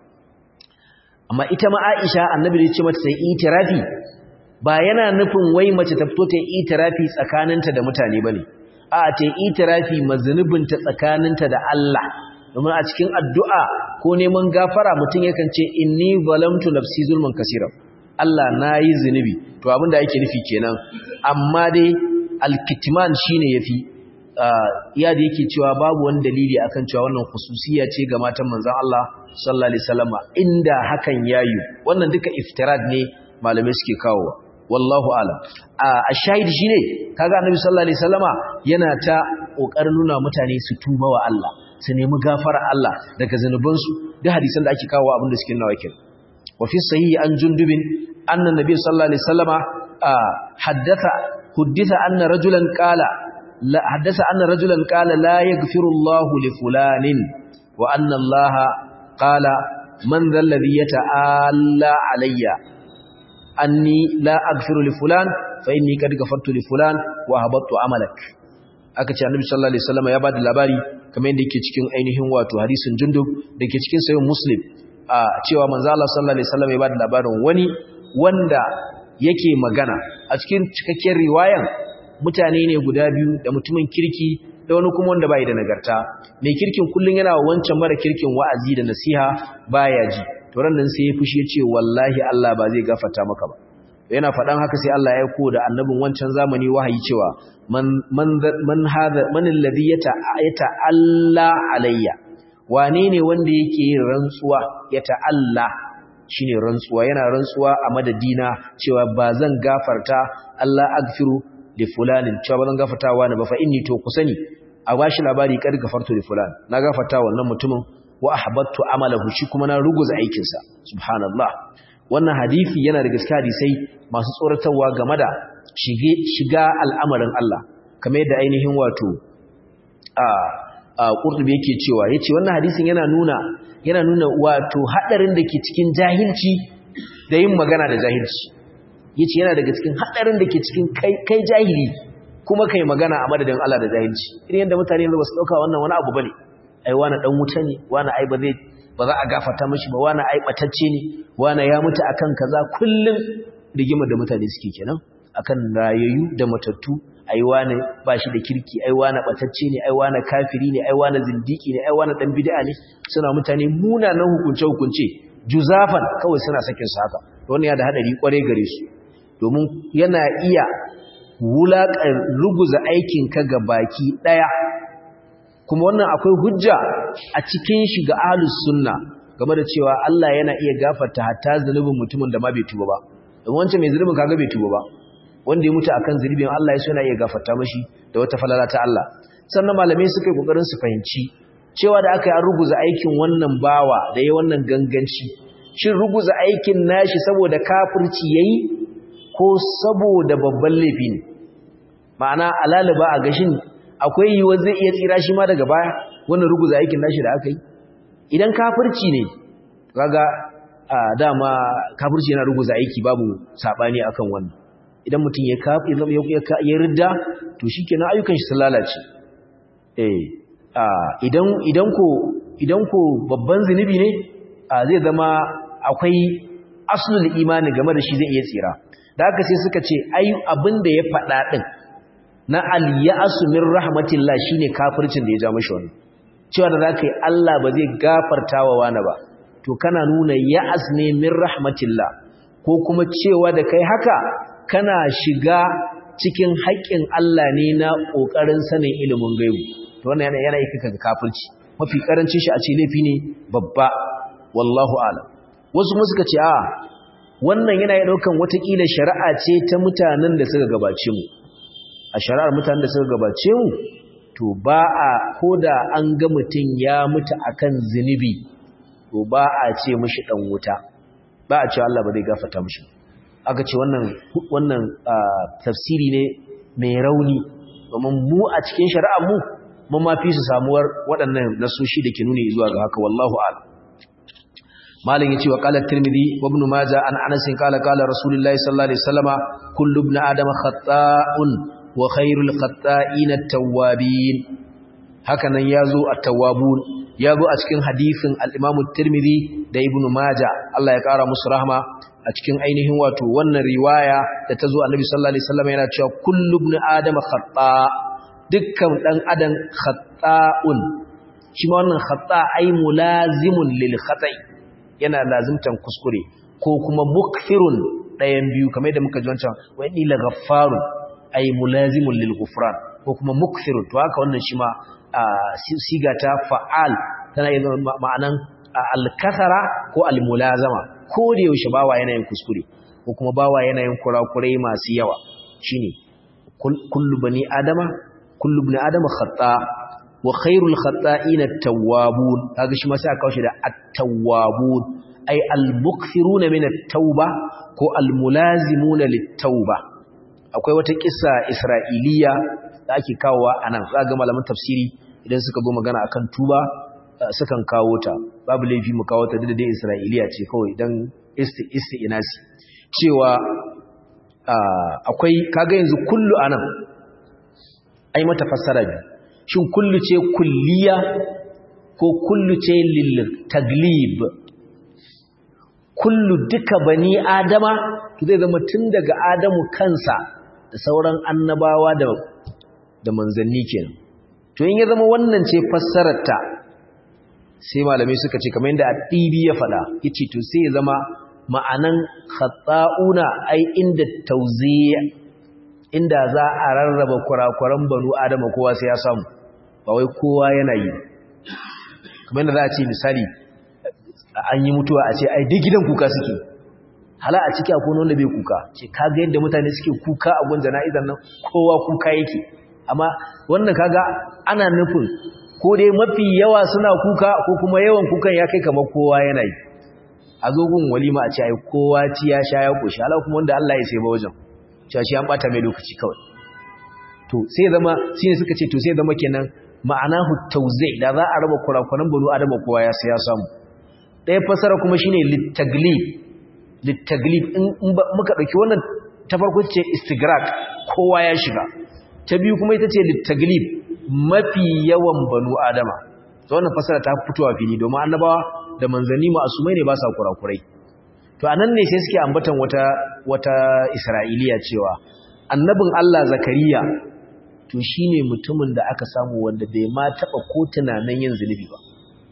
amma ita ma Aisha annabi da ya ce mata ta yi itirafi ba yana nufin wai mace ta fito ta yi itirafi tsakaninta da mutane bane a ta yi itirafi mazunubinta tsakaninta da Allah domin a cikin addu'a ko neman gafara mutum yakan ce inni zalamtu nafsi zulman kaseeran Allah nayi zunubi to abin da yake nufi kenan amma dai alkitman shine yafi iya da yake cewa babu wani dalili akan cewa wannan khususiya ce ga matan manzon Allah sallallahu alaihi wasallam inda hakan yayu wannan duka iftirad ne malamai suke kawowa wallahu alam a shahidi shine kaga annabi sallallahu alaihi wasallama yana ta kokarin nuna mutane su tuba wa Allah su nemi gafara Allah daga zanubansu da hadisan da ake kawo abin da suke nawa kin wa fi sahihi an jundubin anna nabi sallallahu alaihi wasallama haddatha hudditha anna rajulan qala la haddatha anna rajulan qala la yaghfiru Allah li fulanin wa anna Allah qala man dhal ladhi yata'alla alayya anni la aghfiru li fulan fa inni qad ghafartu li fulan wa habattu amalak aka ce annabi sallallahu alaihi wasallam ya bada labari kamar yadda yake cikin ainihin wato hadisin jundub dake cikin sahih muslim a cewa manzo Allah sallallahu alaihi wasallam ya bada labarin wani wanda yake magana a cikin cikakken riwayan mutane ne guda biyu da mutumin kirki da wani kuma wanda bai da nagarta mai kirkin kullun yana wancan mara kirkin wa'azi da nasiha baya ji to ran nan sai ya fushi ya ce wallahi Allah ba zai gafarta maka ba yana faɗan haka sai Allah ya aiko da annabin wancan zamani wahayi cewa man man man hada man alladhi yata Allah alayya wane ne wanda yake yin rantsuwa yata Allah shine rantsuwa yana rantsuwa a madadina cewa ba zan gafarta Allah agfiru li fulanin cewa ba zan gafarta wani ba fa inni to ku sani a bashi labari kar gafartu li fulan na gafarta wannan mutumin wa ahbattu amalahu shi kuma na ruguza aikinsa subhanallah wannan hadisi yana da gaskiya hadisai masu tsoratarwa game da shiga al'amarin Allah kamar yadda ainihin wato a a Qurtubi yake cewa yace wannan hadisin yana nuna yana nuna wato hadarin da ke cikin jahilci da yin magana da jahilci yace yana daga cikin hadarin da ke cikin kai kai jahili kuma kai magana a madadin Allah da jahilci irin yadda mutane ba su dauka wannan wani abu bane ai wani dan wuta ne wani ai ba zai ba za a gafarta mashi ba wani ai batacce ne wani ya mutu akan kaza kullun rigimar da mutane suke kenan akan rayayyu da matattu ai wani ba shi da kirki ai wani batacce ne ai wani kafiri ne ai wani zindiki ne ai wani dan bid'a ne suna mutane munanan hukunce hukunce juzafan kawai suna sakin su haka wannan ya da hadari kware gare su domin yana iya wulaƙar ruguza aikinka ga baki ɗaya kuma wannan akwai hujja a cikin shi ga ahlus sunna game da cewa Allah yana iya gafarta hatta zunubin mutumin da ma bai tuba ba don wancan mai zunubin kaga bai tuba ba wanda ya mutu akan zunubin Allah ya suna iya gafarta mashi da wata falala ta Allah sannan malamai suka yi kokarin su fahimci cewa da aka yi an ruguza aikin wannan bawa da ya wannan ganganci shin ruguza aikin nashi saboda kafirci yayi ko saboda babban laifi ne ma'ana alaliba a gashin akwai yiwuwar zai iya tsira shi ma daga baya wannan ruguza aikin nashi da aka yi idan kafirci ne kaga dama kafirci yana ruguza aiki babu sabani akan wannan idan mutum ya kafi ya ridda to shikenan ayyukan shi sun lalace eh idan idan ko idan ko babban zinubi ne zai zama akwai aslul imani game da shi zai iya tsira da haka sai suka ce ai abin da ya faɗa ɗin na al-ya'su min rahmatillah shine kafircin da ya ja mashi wannan cewa da zaka yi Allah ba zai gafarta wa wani ba to kana nuna ya'as ne min rahmatillah ko kuma cewa da kai haka kana shiga cikin haƙƙin Allah ne na ƙoƙarin sanin ilimin gaibu to wannan yana yana yake kaga kafirci mafi karancin shi a ce laifi ne babba wallahu a'lam wasu kuma suka ce a wannan yana ya daukan watakila shari'a ce ta mutanen da suka gabace mu a shari'ar mutanen da suka gabace mu to ba a koda an ga mutum ya mutu akan zinubi to ba a ce mishi dan wuta ba a ce Allah ba zai gafarta mishi aka ce wannan wannan tafsiri ne mai rauni domin mu a cikin shari'ar mu mun ma fi su samuwar waɗannan nasoshi da ke nuni zuwa ga haka wallahu a'lam malin yace wa qala at-tirmidhi wa ibn majah an anas qala qala rasulullahi sallallahu alaihi wasallama kullu ibn adama khata'un wa khairul khata'in at-tawwabin haka nan yazo at-tawwabun yazo a cikin hadisin al-imam at-tirmidhi da ibn majah Allah ya kara musu rahma a cikin ainihin wato wannan riwaya da tazo annabi sallallahu alaihi wasallama yana cewa kullu ibn adama khata' dukkan dan adam khata'un shi ma wannan khata' ay mulazimun lil khata'i yana lazimtan kuskure ko kuma mukfirun ɗayan biyu kamar yadda muka ji wancan wa inni la ghaffarun ay mulazimun lil ghufran ko kuma mukfirun to haka wannan shi ma siga ta fa'al tana yin ma'anan al-kasara ko al-mulazama ko da yaushe bawa yana yin kuskure ko kuma bawa yana yin kurakurai masu yawa shine kullu bani adama kullu ibn adama khata wa khairul khata'in at-tawwabun kaga shi ma sai aka kawo shi da at-tawwabun ay al-mukthiruna min at-tauba ko al-mulazimuna lit-tauba akwai wata kissa isra'iliya da ake kawowa anan zaga malaman tafsiri idan suka zo magana akan tuba sukan kawo ta babu laifi mu kawo ta da dai isra'iliya ce kawai dan isti'inasi cewa akwai kaga yanzu kullu anan ai mata fassara biyu shin kullu ce kulliya ko kullu ce lil taglib kullu duka bani adama zai zama tun daga adamu kansa da sauran annabawa da da manzanni kenan to in ya zama wannan ce fassarar ta sai malamai suka ce kamar yadda addibi ya faɗa yace to sai ya zama ma'anan khata'una ai inda tawziya inda za a rarraba kurakuran banu adama kowa sai ya samu ba wai kowa yana yi kamar yadda za a ce misali an yi mutuwa a ce ai duk gidan kuka suke hala a ciki akwai wanda bai kuka ce kaga yadda mutane suke kuka a gun jana'izar nan kowa kuka yake amma wannan kaga ana nufin ko dai mafi yawa suna kuka ko kuma yawan kukan ya kai kamar kowa yana yi a zo gun walima a ce ai kowa ci ya sha ya koshi hala kuma wanda Allah ya sai ba wajen cewa shi an bata mai lokaci kawai to sai zama shine suka ce to sai zama kenan ma'anahu tawzi da za a raba kurakuran banu adama kowa ya sai ya samu ɗaya fasara kuma shine littaglib littaglib in muka ɗauki wannan ta farko ce istigrak kowa ya shiga ta biyu kuma ita ce littaglib mafi yawan banu adama ta wannan fasara ta fitowa fili domin annabawa da manzanni ma'asumai ne ba sa kurakurai to anan ne sai suke ambatan wata wata isra'iliya cewa annabin Allah zakariya to shine mutumin da aka samu wanda bai ma taba ko tunanin yin zunubi ba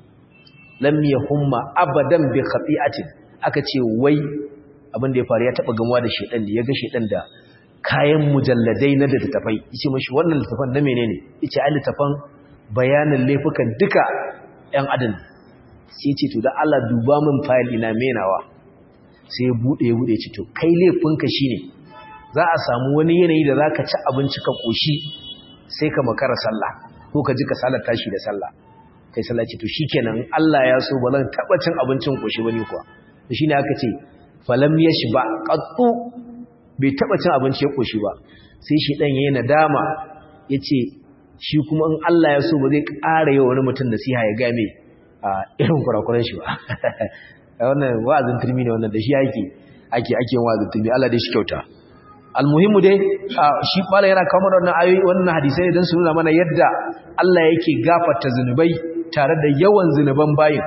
lam yahumma abadan bi khati'atin aka ce wai abin da ya faru ya taba gamuwa da shedan da yaga shedan da kayan mujalladai na da tafai yace mashi wannan littafan na menene yace ai littafan bayanin laifukan duka ɗan adam sai yace to da Allah duba min file ina menawa sai ya bude ya bude ce to kai laifinka shine za a samu wani yanayi da zaka ci abinci ka koshi sai ka makara sallah ko ka ji ka salar tashi da sallah kai sallah ce to shikenan Allah ya so ba zan taba cin abincin koshi bane kuwa to shine aka ce falam yashba qattu bai taba cin abinci ya koshi ba sai shi dan yayin nadama yace shi kuma in Allah ya so ba zai ƙara yi wani mutum nasiha ya ga me a irin kurakuran shi ba wannan wa'azin turmi ne wannan da shi yake ake ake wa'azin turmi Allah dai shi kyauta almuhimmu dai shi bala yana kawo mana wannan ayoyi wannan hadisai don su nuna mana yadda Allah yake gafarta zunubai tare da yawan zunuban bayin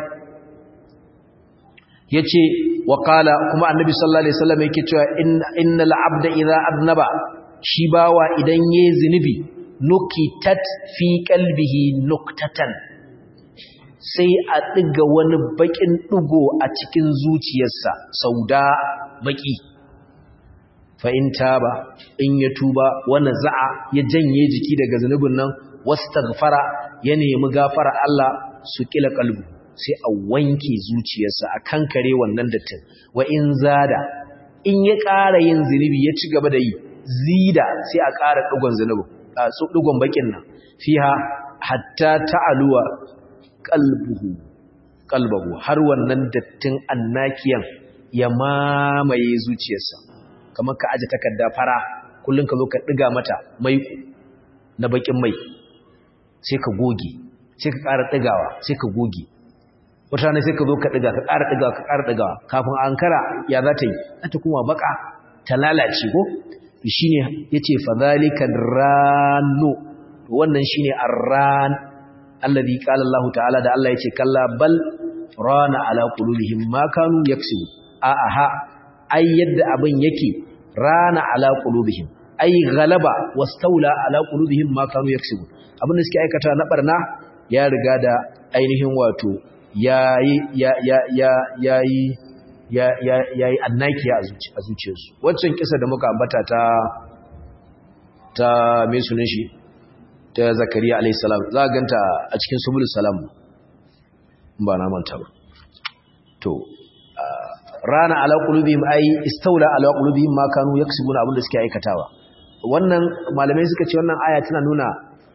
yace wa qala kuma annabi sallallahu alaihi wasallam yake cewa innal abda idza adnaba shi bawa idan yayi zunubi nukitat fi qalbihi nuktatan sai a diga wani bakin dugo a cikin zuciyarsa sauda baki fa in taba in ya tuba wani za'a ya janye jiki daga zunubin nan wastaghfara ya nemi gafara Allah su kila kalbu sai a wanke zuciyarsa a kankare wannan dattin wa in zada in ya ƙara yin zunubi ya ci gaba da yi zida sai a ƙara dugon zunubi a su dugon bakin nan fiha hatta ta'aluwa qalbuhu qalbuhu har wannan dattin annakiyan ya mamaye zuciyarsa kamar ka aje takarda fara kullun ka zo ka diga mata mai na bakin mai sai ka goge sai ka ƙara digawa sai ka goge wata ne sai ka zo ka diga ka ƙara digawa ka ƙara digawa kafin ankara ya za ta yi za ta kuma baka ta lalace ko shine yace fadhalika rannu wannan shine arran alladhi qala Allah ta'ala da Allah yace kalla bal rana ala qulubihim ma kanu yaksubu a aha ai yadda abin yake rana ala qulubihim ai galaba wastaula ala qulubihim ma kanu yaksubu abin da suke aikata na barna ya riga da ainihin wato yayi ya ya ya yayi ya ya yayi annakiya a zuciyarsu waccan kisa da muka ambata ta ta me sunan shi ta zakariya alayhi salam za ka ganta a cikin subulus salam ba na manta ba to rana ala qulubihim ay istawla ala qulubihim ma kanu yaksubuna abinda suke aikatawa wannan malamai suka ce wannan aya tana nuna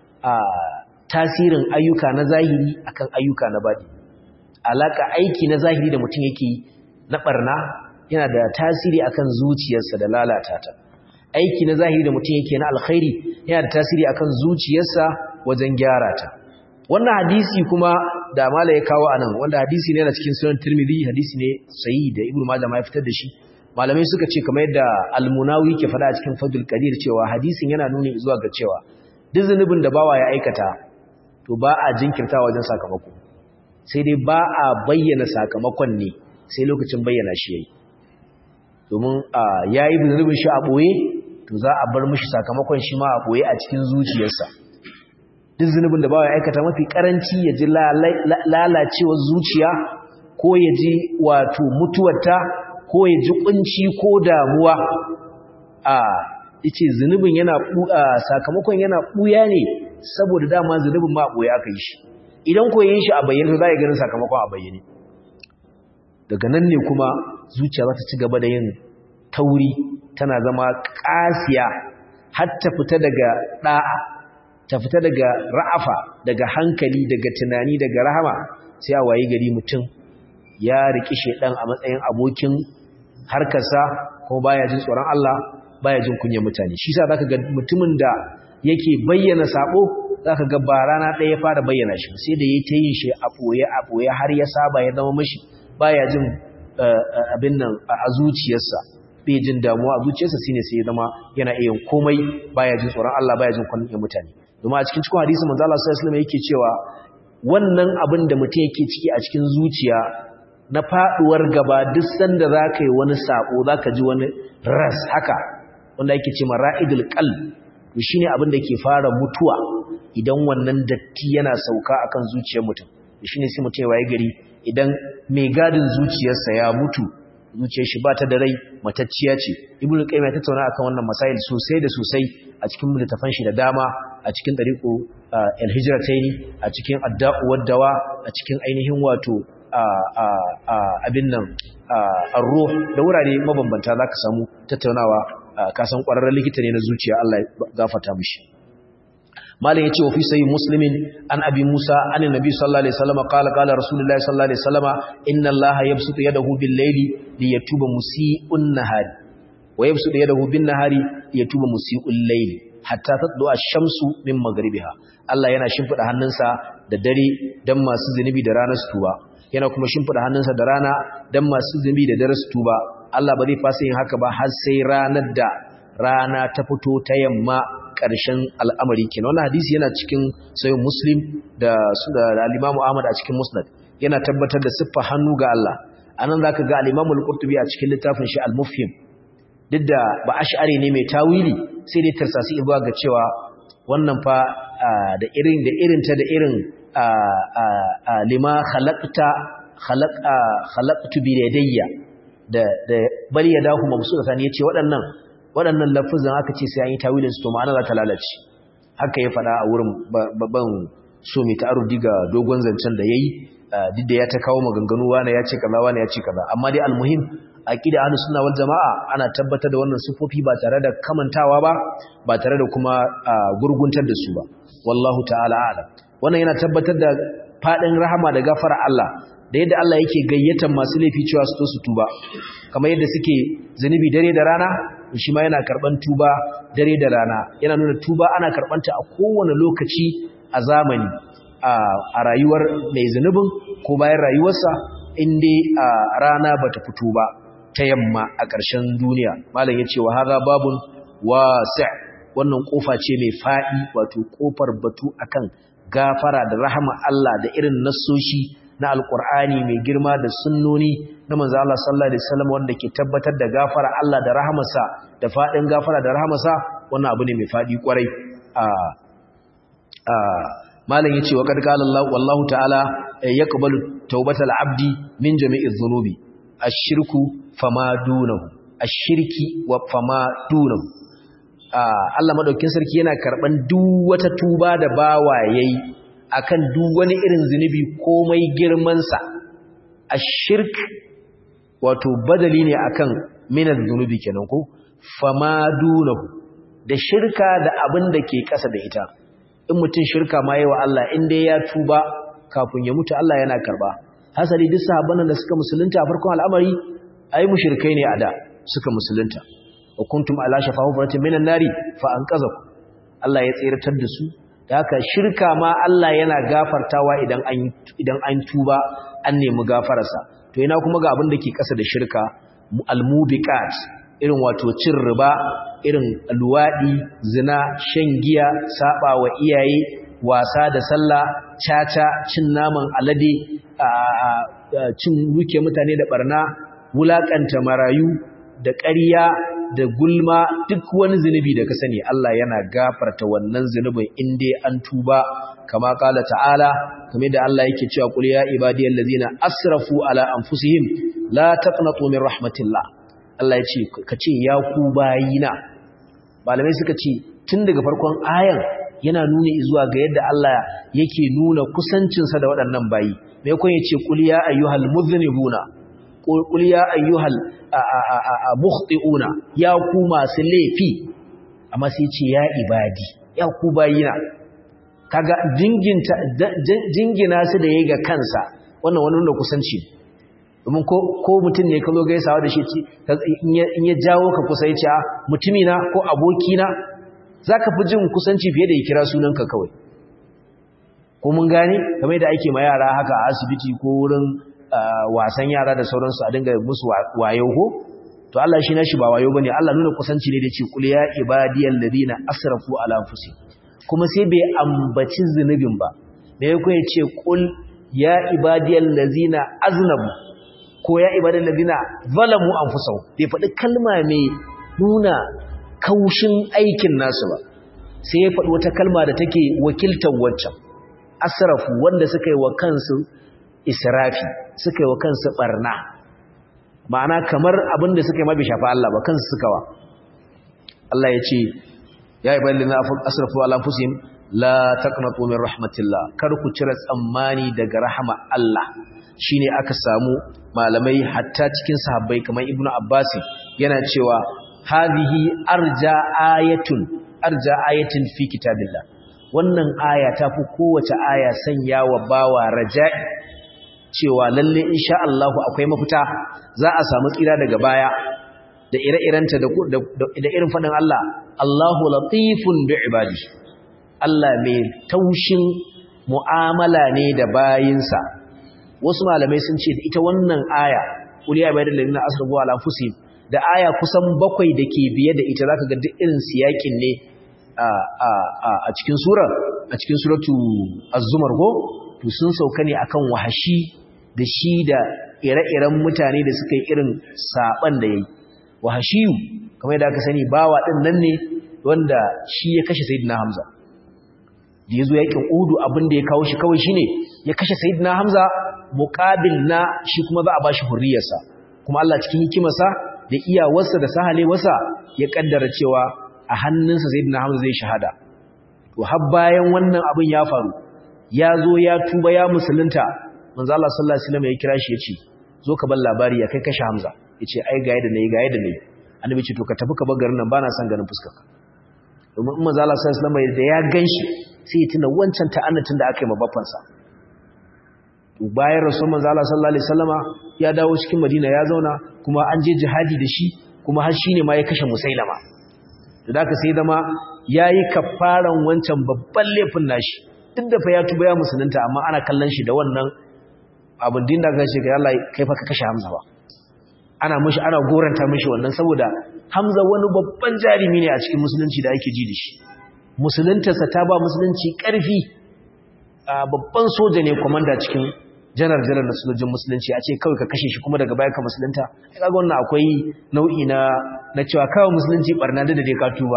tasirin ayyuka na zahiri akan ayyuka na badi alaka aiki na zahiri da mutum yake na barna yana da tasiri akan zuciyarsa da lalata ta aiki na zahiri da mutum yake na alkhairi yana da tasiri akan zuciyarsa wajen gyara ta wannan hadisi kuma da mala ya kawo anan wanda hadisi ne na cikin sunan tirmidhi hadisi ne sahihi da ibnu majah ma ya fitar da shi malamai suka ce kamar yadda al-munawi ke faɗa a cikin fadul qadir cewa hadisin yana nuni zuwa ga cewa duk zunubin da bawa ya aikata to ba a jinkirta wajen sakamako sai dai ba a bayyana sakamakon ne sai lokacin bayyana shi yayi domin yayi zunubin shi a boye to za a bar mishi sakamakon shi ma a boye a cikin zuciyarsa duk zunubin da bawa ya aikata mafi karanci ya ji lalacewar zuciya ko ya ji wato mutuwarta ko ya ji kunci ko damuwa a yace zunubin yana sakamakon yana buya ne saboda dama zunubin ma boye aka yi shi idan ko yin shi a bayyane za ya ganin sakamakon a bayyane daga nan ne kuma zuciya za ta ci gaba da yin tauri tana zama kasiya har ta fita daga da'a ta fita daga ra'afa daga hankali daga tunani daga rahama sai a wayi gari mutum ya riki shedan a matsayin abokin harkarsa kuma baya jin tsoron Allah baya jin kunyar mutane shi yasa zaka ga mutumin da yake bayyana sabo zaka ga ba rana ɗaya ya fara bayyana shi sai da yayi ta yin shi a boye a boye har ya saba ya zama mishi baya jin abin nan a zuciyarsa bai jin damuwa a zuciyarsa shine sai ya zama yana iya komai baya jin tsoron Allah baya jin kunyar mutane domin a cikin cikin hadisi manzo Allah sallallahu alaihi wasallam yake cewa wannan abin da mutum yake ciki a cikin zuciya na faduwar gaba duk sanda zaka yi wani sabo zaka ji wani ras haka wanda yake ce mara'idul qalb to shine abin da ke fara mutuwa idan wannan datti yana sauka akan zuciyar mutum shine sai mutum ya gari idan mai gadin zuciyarsa ya mutu zuciyar shi ba ta da rai matacciya ce ibnu qayyim ya tattauna akan wannan masail sosai da sosai a cikin littafan shi da dama a cikin tariqu al-hijratayn a cikin adda'u wad-dawa a cikin ainihin wato abin nan ar-ruh da wurare mabambanta zaka samu tattaunawa ka san kwararren likita ne na zuciya Allah ya gafarta mishi malam yace wa fi sahih muslimin an abi musa an annabi sallallahu alaihi wasallam qala qala rasulullahi sallallahu alaihi wasallam inna allaha yabsutu yadahu bil layli liyatuba musii'un nahari wa yabsutu yadahu bin nahari liyatuba musii'ul layli hatta tatlu ash-shamsu min maghribiha Allah yana shimfida hannunsa da dare dan masu zunubi da ranar su tuba yana kuma shimfida hannunsa da rana dan masu zunubi da dare su tuba Allah ba zai fasa yin haka ba har sai ranar da rana ta fito ta yamma ƙarshen al'amari kenan wannan hadisi yana cikin sayin muslim da su da al-imamu ahmad a cikin musnad yana tabbatar da siffa hannu ga Allah anan zaka ga al-imamu al-qurtubi a cikin littafin shi al-mufhim duk da ba ash'ari ne mai tawili sai dai tarsasi ibuwa ga cewa wannan fa da irin da irin ta da irin lima khalaqta khalaqa khalaqtu bi yadayya da da bal yadahu mabsuutatan yace waɗannan waɗannan lafuzan aka ce sai an yi tawilin su to ma'ana za ta lalace haka ya faɗa a wurin babban so mai ta'arudi ga dogon zancen da yayi duk da ya ta kawo maganganu wani ya ce kaza wani ya ce kaza amma dai almuhim aqida ahlus sunna wal jamaa ana tabbatar da wannan sifofi ba tare da kamantawa ba ba tare da kuma gurguntar da su ba wallahu ta'ala a'lam wannan yana tabbatar da fadin rahama da gafara Allah da yadda Allah yake gayyatar masu laifi cewa su to su tuba kamar yadda suke zunubi dare da rana shi ma yana karban tuba dare da rana yana nuna tuba ana karbanta a kowane lokaci a zamani a rayuwar mai zunubin ko bayan rayuwarsa inda a rana bata fito ba ta yamma a ƙarshen duniya malam ya ce wa haza babun wasi' wannan kofa ce mai faɗi wato kofar batu akan gafara da rahama Allah da irin nassoshi na alkur'ani mai girma da sunnoni na manzo Allah sallallahu alaihi wasallam wanda ke tabbatar da gafara Allah da rahamarsa da fadin gafara da rahamarsa wannan abu ne mai fadi kwarai a a malam yace wa kad qala Allah wallahu ta'ala yaqbalu tawbatal abdi min jami'i dhunubi ash-shirku fama dunahu ash-shirki wa fama dunahu Allah madaukin sarki yana karban duk wata tuba da bawa yayi akan duk wani irin zunubi komai girmansa a shirk wato badali ne akan minar zunubi kenan ko fama dunahu da shirka da abin da ke ƙasa da ita in mutum shirka ma yi wa Allah in dai ya tuba kafin ya mutu Allah yana karba hasali duk sahabban da suka musulunta a farkon al'amari ai mushrikai ne a da suka musulunta wa kuntum ala shafa hufratin minan nari fa anqazakum Allah ya tsiratar da su da haka shirka ma Allah yana gafartawa idan an idan an tuba an nemi gafararsa to ina kuma ga abin da ke kasa da shirka almubiqat irin wato cin riba irin luwadi zina shan giya saba wa iyaye wasa da sallah caca cin naman alade cin ruke mutane da barna wulakanta marayu da ƙarya da gulma duk wani zunubi da ka sani Allah yana gafarta wannan zunubin in dai an tuba kama kala ta'ala kamar da Allah yake cewa qul ya ibadiyal ladzina asrafu ala anfusihim la taqnatu min rahmatillah Allah ya ce ka ce ya ku bayina malamai suka ce tun daga farkon ayan yana nuna zuwa ga yadda Allah yake nuna kusancinsa da waɗannan bayi mai kun yace qul ya ayyuhal mudhnibuna qul ya ayyuhal mukhti'una ya ku masu laifi amma sai ce ya ibadi ya ku bayina kaga jinginta jingina su da yayi ga kansa wannan wani nuna kusanci domin ko ko mutum ne ka zo gaisawa da shi in ya jawo ka kusa ya ce mutumina ko abokina za ka fi jin kusanci fiye da ya kira sunanka kawai ko mun gane kamar da ake ma yara haka a asibiti ko wurin wasan yara da sauransu a dinga musu wayo ko to Allah shi nashi ba wayo bane Allah nuna kusanci ne da ce kul ya ibadiyal ladina asrafu ala anfusihim kuma sai bai ambaci zunubin ba me yake ya ce kul ya ibadiyal ladina aznabu ko ya ibadiyal ladina zalamu anfusahum bai faɗi kalma mai nuna kaushin aikin nasu ba sai ya faɗi wata kalma da take wakiltar wancan asrafu wanda suka yi wa kansu israfi suka yi wa kansu barna ma'ana kamar abin da suka yi ma bai shafa Allah ba kansu suka wa Allah ya ce ya ibadil ladina asrafu ala anfusihim la taqnatu min rahmatillah kar ku cire tsammani daga rahama Allah shine aka samu malamai hatta cikin sahabbai kamar ibnu abbas yana cewa hadhihi arja ayatun arja ayatin fi kitabillah wannan aya ta fi kowace aya sanya wa bawa raja'i cewa lalle insha Allah akwai mafita za a samu tsira daga baya da ire-irenta da da irin fadin Allah Allahu latifun bi ibadi Allah mai taushin mu'amala ne da bayinsa wasu malamai sun ce ita wannan aya uliya ibadal ladina asrafu ala anfusihim da aya kusan bakwai da ke biye da ita zaka ga duk irin siyakin ne a cikin sura a cikin suratu az-zumar go to sun sauka ne akan wahashi da shi da ire-iren mutane da suka yi irin saban da yayi wahashiyu kamar yadda aka sani bawa din nan ne wanda shi ya kashe sayyidina hamza da yazo yakin udu abin da ya kawo shi kawai shine ya kashe sayyidina hamza muqabil na shi kuma za a bashi hurriyarsa kuma Allah cikin hikimarsa da iyawarsa da sahalewarsa ya kaddara cewa a hannunsa sayyidina hamza zai shahada to har bayan wannan abin ya faru ya zo ya tuba ya musulunta manzo Allah sallallahu alaihi wasallam ya kira shi yace zo ka bar labari ya kai kashe hamza yace ai ga yadda nayi ga yadda nayi annabi ce to ka tafi ka bar garin nan bana son ganin fuskar ka domin manzo Allah sallallahu alaihi wasallam da ya ganshi sai ya tuna wancan ta'annatin da aka yi ma babbansa to bayan rasul manzo Allah sallallahu alaihi wasallama ya dawo cikin Madina ya zauna kuma an je jihadi da shi kuma har shine ma ya kashe Musailama to da ka sai zama yayi kafaran wancan babban laifin nashi duk da fa ya tuba ya musulunta amma ana kallon shi da wannan abin din da ka ce ga Allah kai fa ka kashe Hamza ba ana mishi ana goranta mishi wannan saboda Hamza wani babban jarimi ne a cikin musulunci da ake ji da shi musuluntarsa ta ba musulunci ƙarfi babban soja ne komanda cikin janar-janar na sojojin musulunci a ce kawai ka kashe shi kuma daga baya ka musulunta kaga wannan akwai nau'i na na cewa kawai musulunci barna da dai ka tuba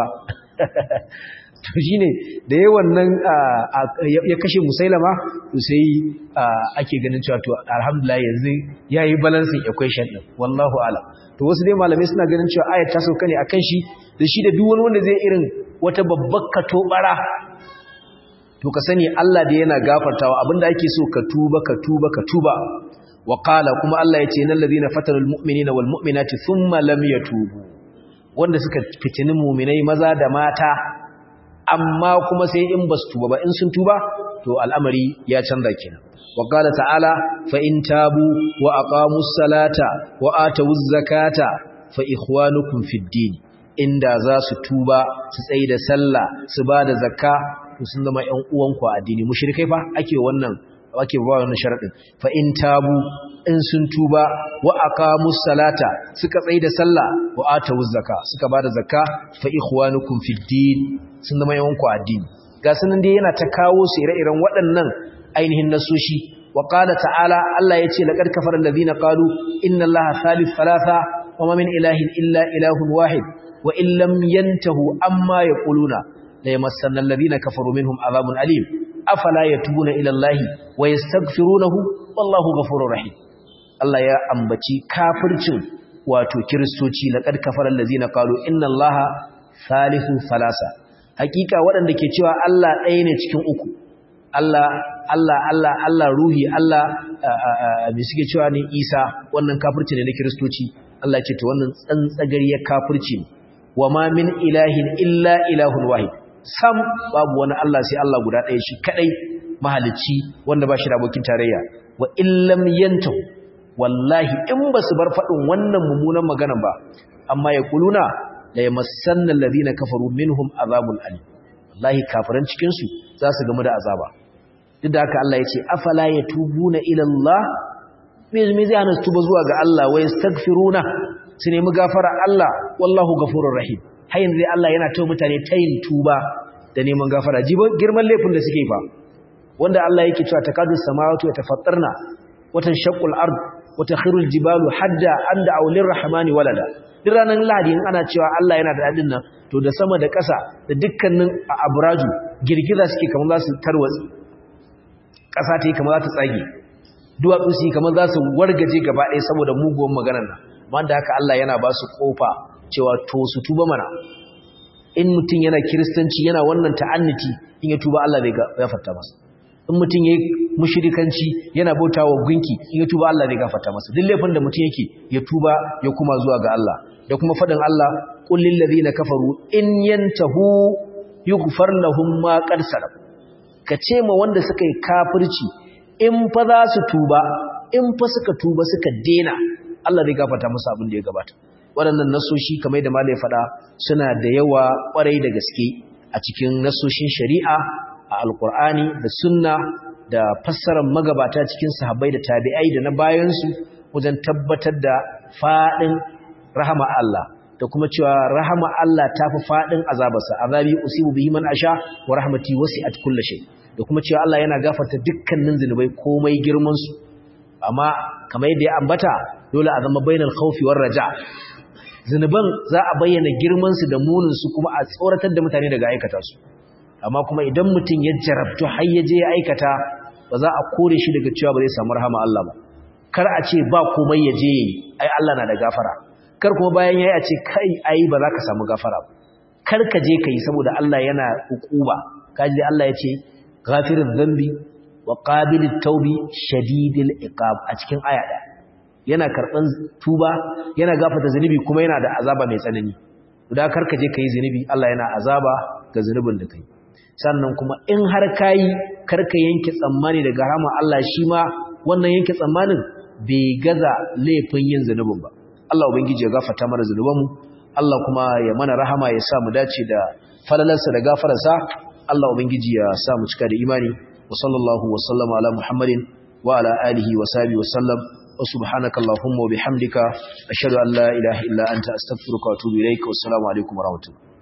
to shine da yawan nan ya kashe musailama to sai ake ganin cewa to alhamdulillah yanzu yayi balancing equation din wallahu a'lam to wasu dai malamai suna ganin cewa ayat ta sauka ne akan shi da shi da duk wani wanda zai irin wata babbar katobara to ka sani Allah da yana gafartawa abinda ake so ka tuba ka tuba ka tuba wa qala kuma Allah yace innal ladina fatanul mu'minina wal mu'minati thumma lam yatubu wanda suka fitini mu'minai maza da mata amma kuma sai in basu tuba ba in sun tuba to al'amari ya canza kenan wa qala ta'ala fa in tabu wa aqamus salata wa atawuz zakata fa ikhwanukum fid din inda za su tuba su tsaye da sallah su ba da zakka to sun zama ƴan uwanku a addini mushrikai fa ake wannan ake ba wannan sharadin fa in tabu in sun tuba wa aqamus salata suka tsaye da sallah wa atawuz zakka suka ba da zakka fa ikhwanukum fid din sun zama ƴan uwanku a addini ga sanan dai yana ta kawo su ire-iren waɗannan ainihin nasoshi wa qala ta'ala Allah yace laqad kafara alladhina qalu inna allaha thalith thalatha wa ma min ilahin illa ilahun wahid wa in lam yantahu amma yaquluna la yamassanna alladhina kafaru minhum adhabun alim afala yatubuna ila allahi wa yastaghfirunahu wallahu ghafurur rahim Allah ya ambaci kafircin wato kiristoci laqad kafara allazina qalu inna allaha thalithu thalasa hakika waɗanda ke cewa Allah ɗaya ne cikin uku Allah Allah Allah Allah ruhi Allah me suke cewa ne Isa wannan kafirci ne na kiristoci Allah ce to wannan tsantsagariyar kafirci ne wa ma min ilahin illa ilahun wahid sam babu wani Allah sai Allah guda ɗaya shi kadai mahalicci wanda ba shi da abokin tarayya wa illam yantahu wallahi in ba su bar faɗin wannan mummunan magana ba amma ya kuluna la yamassanna alladhina kafaru minhum azabun alim wallahi kafiran cikin su za su gamu da azaba duk da haka Allah yace afala yatubuna ila Allah me me zai hana su tuba zuwa ga Allah wa yastaghfiruna su nemi gafara Allah wallahu ghafurur rahim har yanzu dai Allah yana tawo mutane tayin tuba da neman gafara jibo girman laifin da suke fa wanda Allah yake cewa takadu samawati yatafattarna watan shaqqul ard wata khirul jibalu hadda anda aulir rahmani walada duk ranar lahadi in ana cewa Allah yana da dadin nan to da sama da ƙasa da dukkanin abraju girgiza suke kamar za su tarwatsi ƙasa ta yi kamar za ta tsage duwatsu su yi kamar za su wargaje gaba ɗaya saboda muguwan maganar nan wanda haka Allah yana ba su ƙofa cewa to su tuba mana in mutum yana kiristanci yana wannan ta'anniti in ya tuba Allah zai gafarta masa in mutum ya yi mushirikanci yana bauta wa gunki in ya tuba Allah zai gafarta masa duk laifin da mutum yake ya tuba ya kuma zuwa ga Allah da kuma faɗin Allah qul lil ladina kafaru in yantahu yughfar lahum ma qad salaf ka ce ma wanda suka yi kafirci in fa za su tuba in fa suka tuba suka dena Allah zai gafarta musu abin da ya gabata waɗannan nasoshi kamar da malai faɗa suna da yawa ƙwarai da gaske a cikin nasoshin shari'a a alkur'ani da sunna da fassarar magabata cikin sahabbai da tabi'ai da na bayansu wajen tabbatar da faɗin rahama Allah da kuma cewa rahama Allah ta fi faɗin azabarsa azabi usibu bihi man asha wa rahmati wasi'at kulli shay da kuma cewa Allah yana gafarta dukkanin zinubai komai girman su amma kamar yadda ya ambata dole a zama bainal khawfi war raja zinuban za a bayyana girman su da munin su kuma a tsoratar da mutane daga aikata su amma kuma idan mutum ya jarabtu har ya je ya aikata ba za a kore shi daga cewa ba zai samu rahama Allah ba kar a ce ba komai ya je yi ai Allah na da gafara kar kuma bayan yayi a ce kai ai ba za ka samu gafara ba kar ka je kai saboda Allah yana hukuba kaji Allah ya ce ghafirudh dhanbi wa qabilit tawbi shadidil iqab a cikin aya da yana karban tuba yana gafarta zanubi kuma yana da azaba mai tsanani da kar ka je kai zanubi Allah yana azaba ga zanubin da kai sannan kuma in har kayi karka yanke tsammani daga rahama Allah shi ma wannan yanke tsammanin bai gaza laifin yin zanubin ba Allah ubangiji ya gafarta mana zanubanmu Allah kuma ya mana rahama ya sa mu dace da falalarsa da gafararsa Allah ubangiji ya sa mu cika da imani wa sallallahu wa sallama ala muhammadin wa ala alihi wa sahbihi wa sallam wa subhanaka allahumma wa bihamdika ashhadu an la ilaha illa anta astaghfiruka wa atubu ilaik wa assalamu alaikum wa rahmatullahi